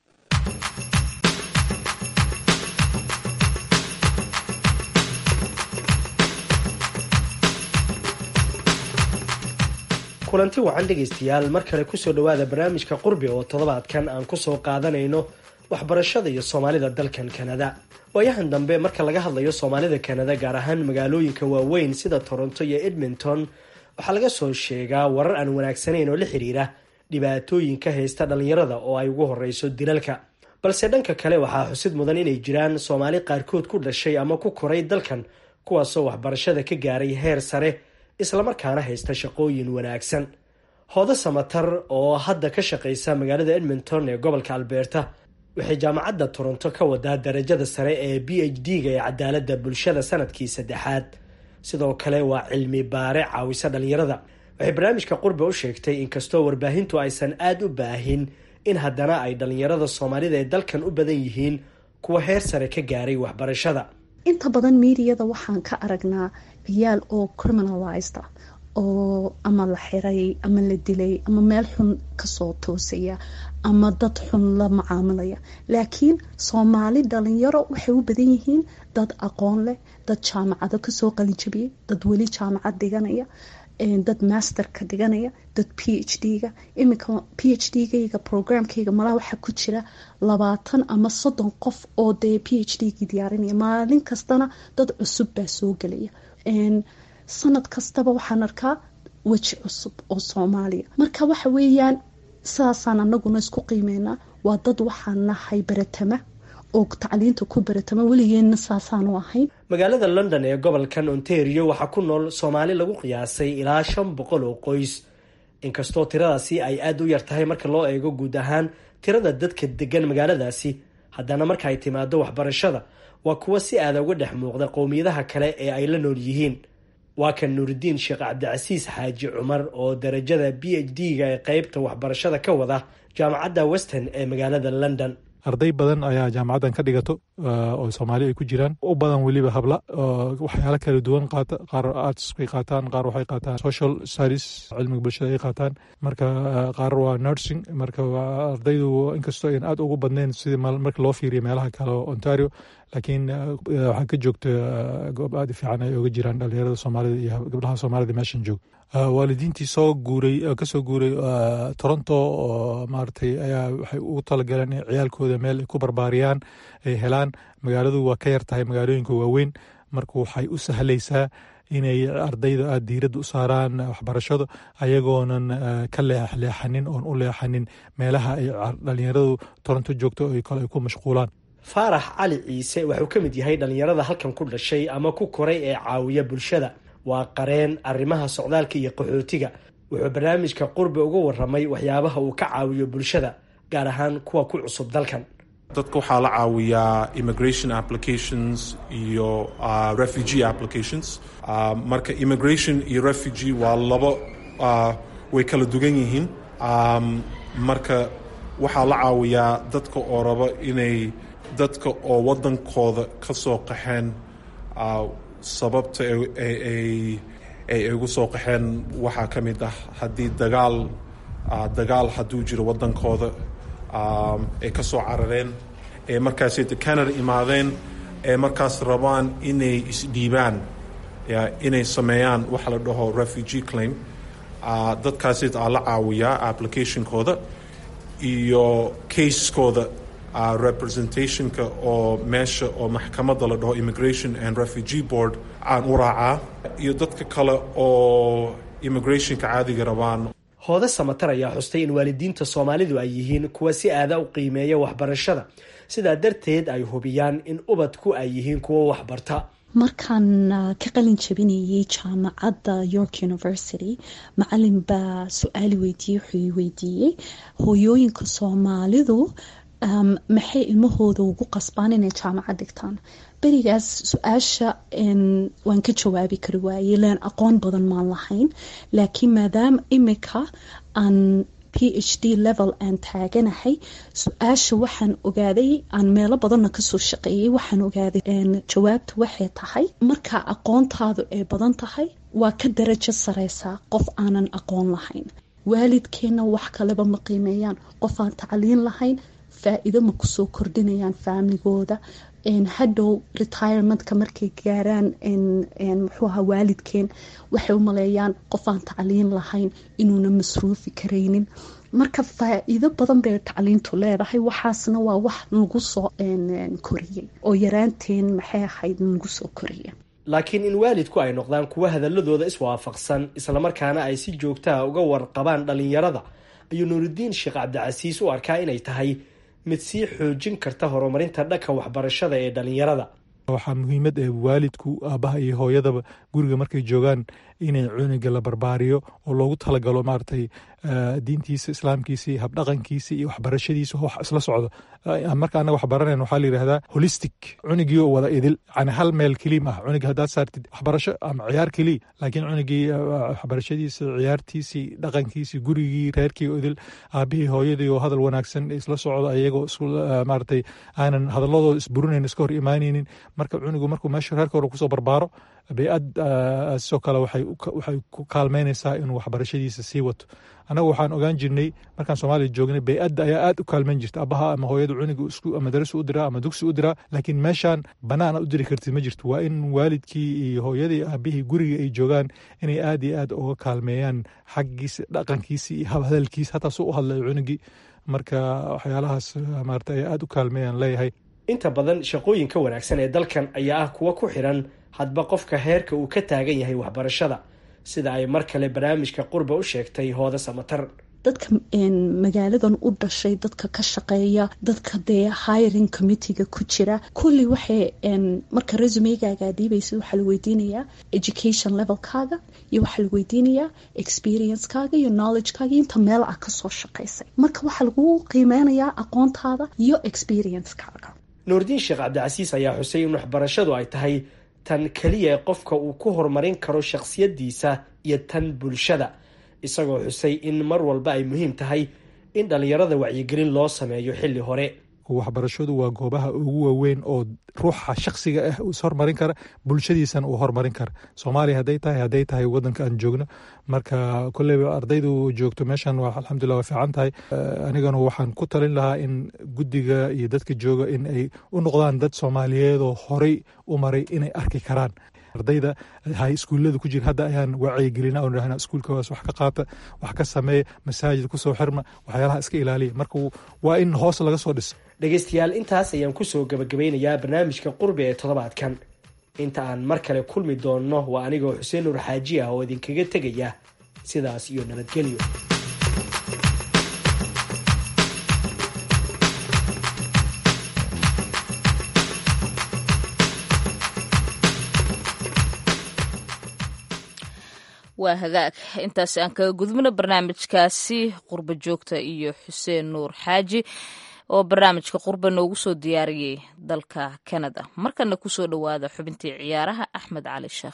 kulanti wacan dhegaystayaal mar kale kusoo dhowaada barnaamijka qurbi oo toddobaadkan aan kusoo qaadanayno waxbarashada iyo soomaalida dalkan kanada waayahan dambe marka laga hadlayo soomaalida kanada gaar ahaan magaalooyinka waaweyn sida toronto iyo edmonton waxaa laga soo sheegaa warar aan wanaagsanayn oo la xiriira dhibaatooyinka haysta dhallinyarada oo ay ugu horeyso dilalka balse dhanka kale waxaa xusid mudan inay jiraan soomaali qaarkood ku dhashay ama ku koray dalkan kuwaasoo waxbarashada ka gaaray heer sare islamarkaana haysta shaqooyin wanaagsan hoodo samatar oo hadda ka shaqaysa magaalada edmonton ee gobolka albeerta waxay jaamacadda toronto ka wadaa darajada sare ee b h d-ga ee cadaalada bulshada sanadkii saddexaad sidoo kale waa cilmi baare caawisa dhallinyarada waxay barnaamijka qurbe u sheegtay inkastoo warbaahintu aysan aada u baahin in haddana ay dhallinyarada soomaalida ee dalkan u badan yihiin kuwa heer sare ka gaaray waxbarashada inta badan miidiyada waxaan ka aragnaa ciyaal oo criminalized ah oo ama la xiray ama la dilay ama meel xun kasoo toosaya ama dad xun la macaamilaya laakiin soomaali dhalinyaro waxay u badan yihiin dad aqoon leh dad jaamacado kasoo qalijabiyay dad weli jaamacad dhiganaya dad masterka dhiganaya dad p h d-ga iminka p h d-gayga programkayga malaha waxaa ku jira labaatan ama soddon qof oo dee p h d-gii diyaarinaya maalin kastana dad cusub baa soo gelaya sanad kastaba waxaan arkaa weji cusub oo soomaaliya marka waxa weeyaan sidaasaan anaguna isku qiimeynaa waa dad waxaan nahay baratama oo tacliinta ku baratama weligeedna saasaanu ahayn magaalada london ee gobolkan ontario waxaa ku nool soomaali lagu qiyaasay ilaa shan boqol oo qoys inkastoo tiradaasi ay aada u yar tahay marka loo eego guud ahaan tirada dadka degan magaaladaasi haddana marka ay timaado waxbarashada waa kuwa si aada uga dhex muuqda qowmiyadaha kale ee ay la nool yihiin waa kan nuuridiin sheekh cabdicasiis xaaji cumar oo darajada b h d-ga ee qeybta waxbarashada ka wada jaamacadda western ee magaalada london arday badan ayaa jaamacaddan ka dhigato oo soomaali ay ku jiraan u badan weliba habla waxyaalo kala duwan qaata qaar arts bay qaataan qaar waxay qaataan social studies cilmiga bulshada ay qaataan marka qaar waa nursing marka ardaydu inkastoo ayan aad ugu badnayn sidii marka loo fiiriyo meelaha kale oo ontario laakiin waxaa ka joogta goob aad u fiican ay oga jiraan dhalinyarada soomaalida iyo gabdhaha soomaalida meeshan joog waalidiintii soo guuray kasoo guuray toronto oo maaragtay ayaa waxay ugu talagaleen in ciyaalkooda meel ay ku barbaariyaan ay helaan magaaladu waa ka yar tahay magaalooyinka waaweyn marka waxay u sahlaysaa inay ardayda aada diiradda u saaraan waxbarashada ayagoonan ka leexleexanin oon u leexanin meelaha ay dhalinyaradu toronto joogto ay kale ay ku mashquulaan faarax cali ciise wuxuu ka mid yahay dhalinyarada halkan ku dhashay ama ku koray ee caawiya bulshada waa qareen arrimaha socdaalka iyo qaxootiga wuxuu barnaamijka qurbi uga waramay waxyaabaha uu ka caawiyo bulshada gaar ahaan kuwa ku cusub dalkan dadka waxaa la caawiyaa immigration applications iyo uh, refugee applications uh, marka immigration iyo refugee waa labo uh, way kala dugan yihiin um, marka waxaa la caawiyaa dadka oo raba inay dadka oo waddankooda ka soo qaxeen sababta ay ugu soo qaxeen waxaa ka mid ah haddii dagaal dagaal hadduu jiro waddankooda ay ka soo carareen ee markaasay canada imaadeen ee markaas rabaan inay isdhiibaan inay sameeyaan waxa la dhaho refugee claim dadkaasid aa la caawiyaa applicationkooda iyo casekooda Uh, representationka oo meesha oo maxkamadda la dhaho immigration and refugee board aan u raacaa iyo dadka kale oo immigrationka caadiga rabaan hoode samatar ayaa xustay in waalidiinta soomaalidu ay yihiin kuwa si aada u qiimeeya waxbarashada sidaa darteed ay hubiyaan in ubadku ay yihiin kuwo waxbarta markaan ka qalin jabinayay jaamacadda york university macalin baa su-aali weydiiyey wuxuu weydiiyey hooyooyinka soomaalidu maxay ilmahooda ugu qasbaan inay jaamacad dhigtaan berigaas su-aasha waan ka jawaabi kari waayey len aqoon badan maan lahayn laakiin maadaama imika aan p h d level aan taaganahay su-aasha waxaan ogaaday aan meelo badanna kasoo shaqeeyay waxaan ogaaday jawaabta waxay tahay marka aqoontaadu ay badan tahay waa ka darajo sareysaa qof aanan aqoon lahayn waalidkeenna wax kaleba ma qiimeeyaan qof aan tacliin lahayn faa-iido ma kusoo kordhinayaan faamligooda hadhow retirementka markay gaaraan muxuu ahaa waalidkeen waxay u maleeyaan qof aan tacliin lahayn inuuna masruufi karaynin marka faa-iido badan bay tacliintu leedahay waxaasna waa wax nagu soo koriyey oo yaraanteen maxay ahayd nagu soo koriya laakiin in waalidku ay noqdaan kuwa hadaladooda iswaafaqsan islamarkaana ay si joogtaha uga warqabaan dhalinyarada ayuu nuuridiin sheekh cabdicasiis u arkaa inay tahay mid sii xoojin karta horumarinta dhanka waxbarashada ee dhalinyarada waxaa muhiimad ee waalidku aabbaha iyo hooyadaba guriga markay joogaan inay cuniga la barbaariyo oo loogu talagalo maaragtay diintiisa islaamkiisa iyo habdhaqankiisa iyo waxbarashadiisa wax isla socdo marka anaga wax baranayn waxaa la yidhahdaa holistic cunigii oo wada idil yani hal meel keliya maaha cuniga haddaad saartid waxbarasho ama ciyaar keliya laakiin cunigii waxbarashadiisa ciyaartiisii dhaqankiisii gurigii reerkii oo idil aabihii hooyadii oo hadal wanaagsan isla socdo ayagoo isku maaragtay aanan hadaladooda isburinayn iska hor imaanaynin marka cunigu markuu meesha reerka hore kusoo barbaaro bay-ad sidoo kale waxay ku kaalmeynaysaa inuu waxbarashadiisa sii wato annagu waxaan ogaan jirnay markaan soomaaliya joognay bay-adda ayaa aad u kaalmeyn jirta abaha ama hooyada cuniga isku madarasu u diraa ama dugsi u diraa laakiin meeshaan bannaan aad u diri kartid ma jirto waa in waalidkii iyo hooyadii aabihii guriga ay joogaan inay aad iyo aad uga kaalmeeyaan xaggiisa dhaqankiisa iyo habhadalkiisa hataa suu u hadlayo cunigii marka waxyaalahaas maarata ay aad u kaalmeeyaan leeyahay inta badan shaqooyinka wanaagsan ee dalkan ayaa ah kuwa ku xiran hadba qofka heerka uu ka taagan yahay waxbarashada sida ay mar kale barnaamijka qurbe u sheegtay hooda samatar dadka magaaladan u dhashay dadka ka shaqeeya dadka dee hiring committeega ku jira kulli waxay marka resumegaaga dhiibaysa waxaa la weydiinayaa education levelkaaga iyo waxaa la weydiinayaa experiencekaaga iyo knowledgekaaga inta meel ah kasoo shaqaysay marka waxaa lagu qiimeynayaa aqoontaada iyo experiencekaaga nuurdiin sheekh cabdicasiis ayaa xusay in waxbarashadu ay tahay tan keliya ee qofka uu ku horumarin karo shakhsiyadiisa iyo tan bulshada isagoo xusay in mar walba ay muhiim tahay in dhallinyarada wacyigelin loo sameeyo xilli hore waxbarashadu waa goobaha ugu waaweyn oo ruuxa shaksiga ah is hormarin kara bulshadiisana uu hormarin kara soomaaliya hadday tahay hadday tahay wadanka aan joogno marka koleyba ardaydu joogto meeshan waa alxamdulilah waa fiican tahay anigana waxaan ku talin lahaa in guddiga iyo dadka jooga in ay u noqdaan dad soomaaliyeed oo horey u maray inay arki karaan ardayda hay iskuullada ku jira hadda ayaan wacyigelina oo dhahna iskuulkaas wax ka qaata wax ka sameeya masaajid kusoo xirma waxyaalaha iska ilaaliya marka waa in hoos laga soo dhiso dhegaystayaal intaas ayaan kusoo gabagabeynayaa barnaamijka qurbi ee toddobaadkan inta aan mar kale kulmi doonno waa anigoo xuseen nuur xaaji ah oo idinkaga tegaya sidaas iyo nabadgelyo waa hagaag intaas aan kaga gudubno barnaamijkaasi qurba joogta iyo xuseen nuur xaaji oo barnaamijka qurba noogu soo diyaariyey dalka kanada markana kusoo dhowaada xubintii ciyaaraha axmed cali sheekh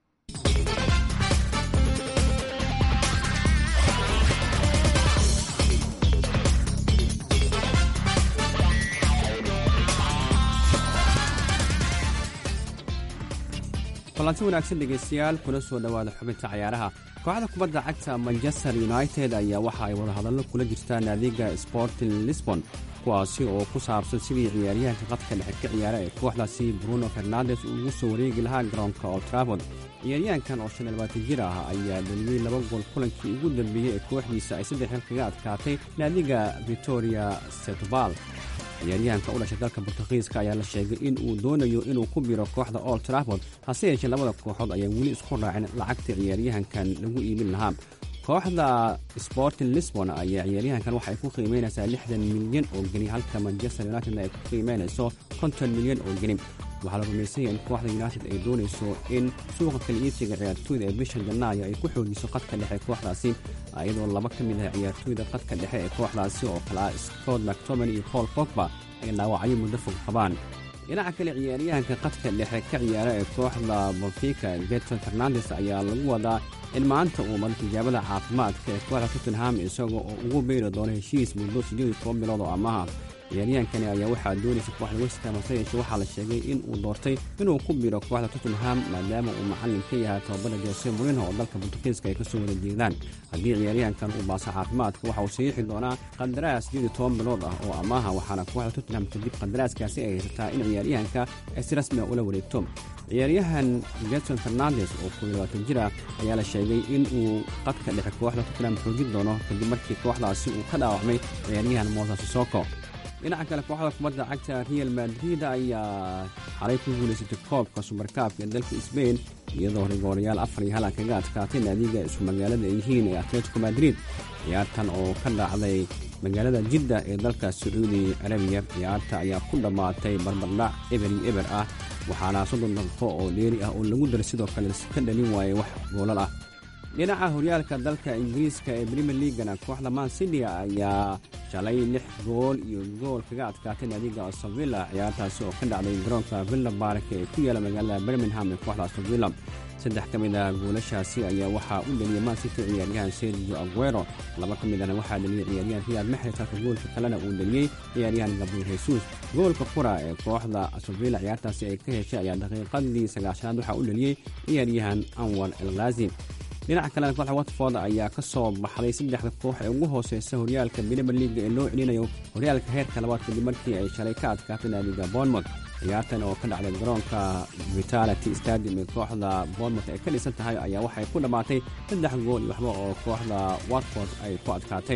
kulanti wanaagsan dhegaystayaal kuna soo dhowaada xubinta cayaaraha kooxda kubadda cagta manchester united ayaa waxa ay wadahadallo kula jirtaa naadiga sporting lisbon kuwaasi oo ku saabsan sidii ciyaaryahanka qadka dhexe ka ciyaara ee kooxdaasi bruno fernandes uu ugu soo wareegi lahaa garoonka oltraford ciyaaryahankan oo shan iyo labaatan jir ah ayaa dhaliyey laba gool kulankii ugu dambeeyey ee kooxdiisa ay saddex xil kaga adkaatay naadiga victoria setval ciyaaryahanka u dhashay dalka bortugiiska ayaa la sheegay in uu doonayo inuu ku biro kooxda old traford hase yeeshee labada kooxood ayaan weli isku raacin lacagta ciyaaryahankan lagu iibin lahaa kooxda sporting lisbon ayaa ciyaaryahankan waxay ku qiimeynaysaa lixdan milyan oo geni halka manchester united ay ku qiimeynayso konton milyan oo geni waxaa la rumaysanya in kooxda united ay doonayso in suuqa kala iibsiga ciyaartooyda ee bisha janaayo ay ku xoogiso qadka dhexe kooxdaasi iyadoo laba ka mid ah ciyaartooyda qadka dhexe ee kooxdaasi oo kale ah scott mactoman iyo paul fogba ay dhaawacyo muddo fog qabaan dhinaca kale ciyaaryahanka qadka dhexe ka ciyaara ee kooxda bonfika getson fernandes ayaa lagu wadaa in maanta uu maro tijaabada caafimaadka ee kooxda tottenham isagoo oo ugu beyri doono heshiis muddo siddeed iyo toban bilood oo amaha ciyaaryahankani ayaa waxaa doonaysa kooxda westham hase yeeshee waxaa la sheegay in uu doortay inuu ku biro kooxda tottenham maadaama uu macallin ka yahay tababara jose morino oo dalka bortugiiska ay kasoo wada jeedaan haddii ciyaaryahankan uu baaso caafimaadka waxa uu saxiixi doonaa qandaraas siddeed iyo toban bilood ah oo amaha waxaana kooxda tottenham kadib qandaraaskaasi ay haysataa in ciyaaryahanka ay si rasmi a ula wareegto ciyaaryahan getson fernandes oo koob iyo labaatan jir ah ayaa la sheegay in uu qadka dhexe kooxda tottenham xoojin doono kadib markii kooxdaasi uu ka dhaawacmay ciyaaryahan moses sisoko dhinaca kale kooxda kubadda cagta real madrid ayaa xalay ku guulaysatay koobka subarkaabka ee dalka sbain iyadoo rigoorayaal afar iyo hal kaga adkaatay naadiga isu magaalada ay yihiin ee atletico madrid ciyaartan oo ka dhacday magaalada jidda ee dalka sacuudi carabiya ciyaarta ayaa ku dhammaatay barbardhac eber iyo eber ah waxaana soddon daqiiqo oo dheeri ah oo lagu daray sidoo kale ka dhalin waayay wax goolal ah dhinaca horyaalka dalka ingiriiska ee premier leagana kooxda man city ayaa shalay lix gool iyo gool kaga adkaatay naadiga astovilla ciyaartaasi oo ka dhacday garoonka villa bark ee ku yaala magaalada birmingham ee kooxda astovilla saddex ka mid ah goolashaasi ayaa waxaa u dhaliyay man city ciyaaryahan sergio aguero laba ka midana waxaa dhaliyay ciyaaryahan riyad maxres halka goolka kalena uu dhaliyey ciyaaryahan gabriel jesus goolka qura ee kooxda astovilla ciyaartaasi ay ka heshay ayaa daqiiqadii sagaashanaad waxaa u dhaliyey ciyaaryahan anwar elghazi dhinaca kalena kooxda watford ayaa ka soo baxday saddexda koox ee ugu hooseysa horyaalka premier leaga ee loo celinayo horyaalka heerka labaad kadib markii ay shalay ka adkaatay naadiga bournemouth ciyaartan oo ka dhacday garoonka vitality stadium ee kooxda bournemouth ay ka dhisan tahay ayaa waxay ku dhammaatay saddex gool iyo waxba oo kooxda watford ay ku adkaatay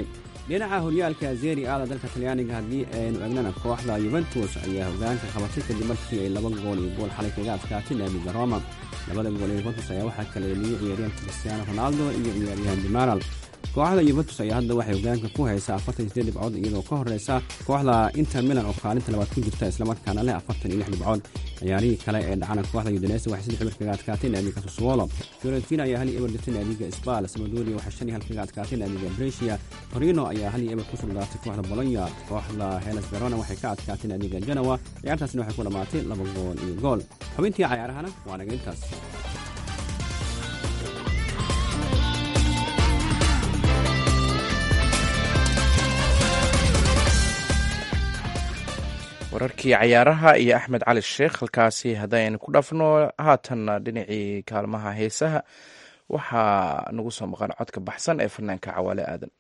dhinaca horyaalka zeri aada dalka talyaaniga haddii aynu egnana kooxda yuventus ayaa hogaanka qabatay kadib markii ay laba gool iyo gool xalay kaga adkaatay naadiga roma labada gool ee yuventus ayaa waxaa kala eliyey ciyaaryahanka cristiano ronaldo iyo ciyaaryahan dimaral kooxda yuventus ayaa hadda waxay hogaanka ku haysaa afartan iyo sideed dhibcood iyadoo ka horeysa kooxda inter milan oo kaalinta labaad ku jirta islamarkaana leh afartan iyo lix dhibcood ciyaarihii kale ee dhacana kooxda udinese waxay saddex eber kaga adkaatay naadiga sassuolo fiorentina ayaa hal iyo eber dirtay naadiga sbal samadoria waxay shan iyo hal kaga adkaatay naadiga brescia torino ayaa hal iyo eber ku sugnaatay kooxda bolonya kooxda helas verona waxay ka adkaatay naadiga genoa ciyaartaasna waxay ku dhammaatay laba gool iyo gool xubintii cayaarahana waa naga intaas wararkii cayaaraha iyo axmed cali sheekh halkaasi haddaynu ku dhafno haatanna dhinacii kaalmaha heesaha waxaa nagu soo maqan codka baxsan ee fanaanka cawaale aadan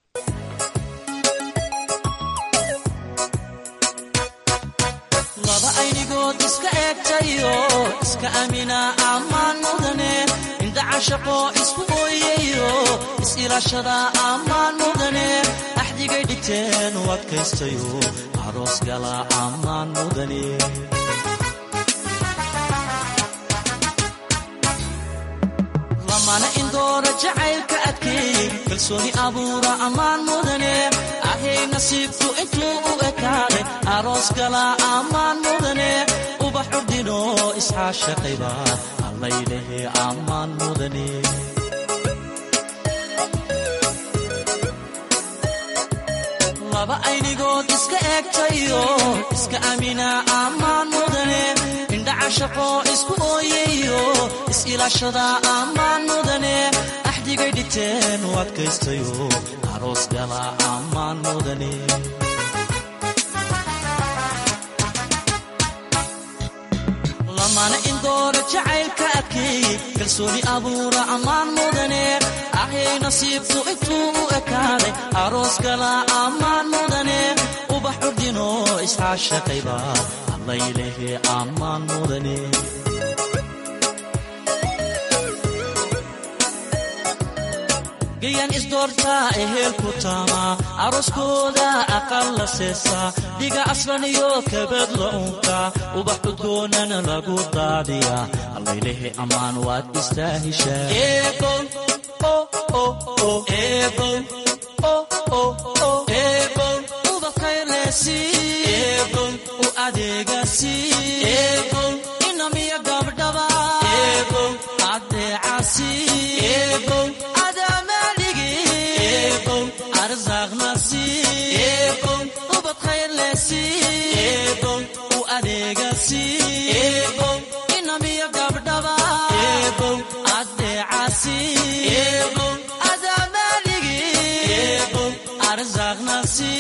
laba aynigood iska eegtayo iska amina ammaan mudane indhacashaqo isku ooyayo is-ilaashada ammaan mudane axdigay dhigteen u adkaystayo aroos gala ammaan mudane lamana indoora jacaylka adkeey kalsooni abuura ammaan mudane ahay nasiibku intuu u ekaaday aroos gala ammaan mudane ubax curdino isxaashaqayba allaylehe ammaan mudane laba aynigood iska eegtayo iska amina ammaan mudane indhacashaqo isku ooyayo is-ilaashada ammaan mudane axdigay dhigteen u adkaystayo aroos gala ammaan mudane lamana indoora jacaylka adkeey kalsooni abuura ammaan mudane ahay nasiibku intuu u ekaaday aroos gala ammaan mudane ubax curdino isxaashaqayba allaylehe ammaan mudane gayan isdoortaa ehelku taamaa aroskooda aqal la seesaa dhiga aslan iyo kabad la unkaa ubax cudgoonana lagu daadiyaa allaylehe ammaan waad istaahishaa u adeegasi inamiya gabdhaba adeecasi ubad khayrlesi u adeegasi inamiya gabdhaba adeecasi adamaaligi arsaaqnasi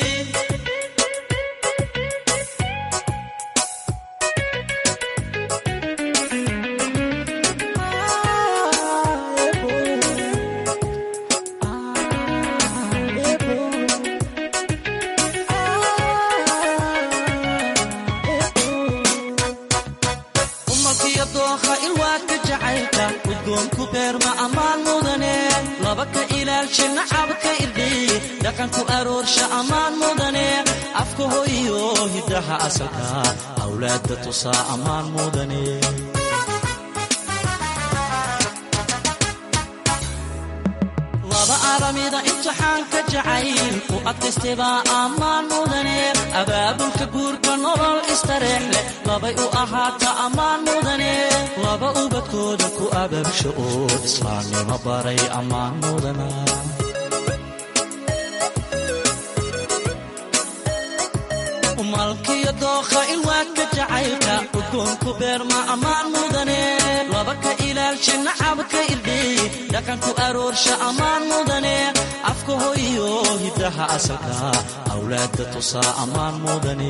dhaqanku aroorsha ammaan mudane afka hoyo hiddaha asalka awlaadda tusaa ammaan mudane laba aramida imtixaanka jacayl u adkaystebaa ammaan mudane abaabulka guurka nolol istareex leh labay u ahaata ammaan mudane laba ubadkooda ku abaabsho oo islaamnimo baray ammaan mudana malkiyo dookha ilwaadka jacaylka udgoonku beerma ammaan mudane laba ka ilaalsha nacabka irdheey dhaqanku aroorsha ammaan mudane afka hoyo hiddaha asalka awlaadda tusaa ammaan mudane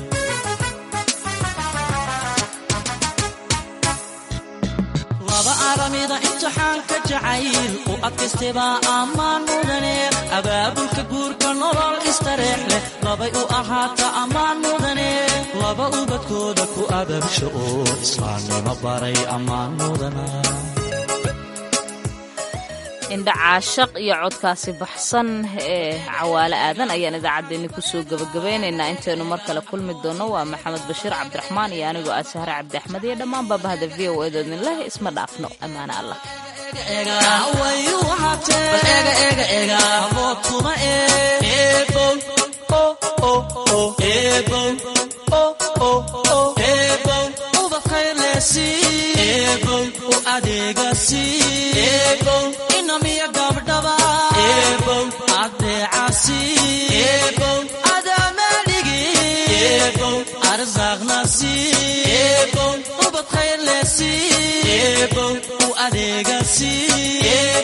laba aramida imtixaanka jacayl u adkaystebaa ammaan mudane abaabulka guurka nolol istareex leh labay u ahaata ammaan mudane laba ubadkooda ku abaabsho oo islaamnimo baray ammaan mudana indha caashaq iyo codkaasi baxsan ee cawaale aadan ayaan idaacaddeenni kusoo gebagabeynaynaa intaynu mar kale kulmi doonno waa maxamed bashiir cabdiraxmaan iyo anigoo ah sahre cabdi axmed iyo dhammaan baabahda v o edoodin leh isma dhaafno ammaane allah inamiya gabdhaba adeecasi adamadhigi arsaaqnasi ubad khayrlesi u adeegasi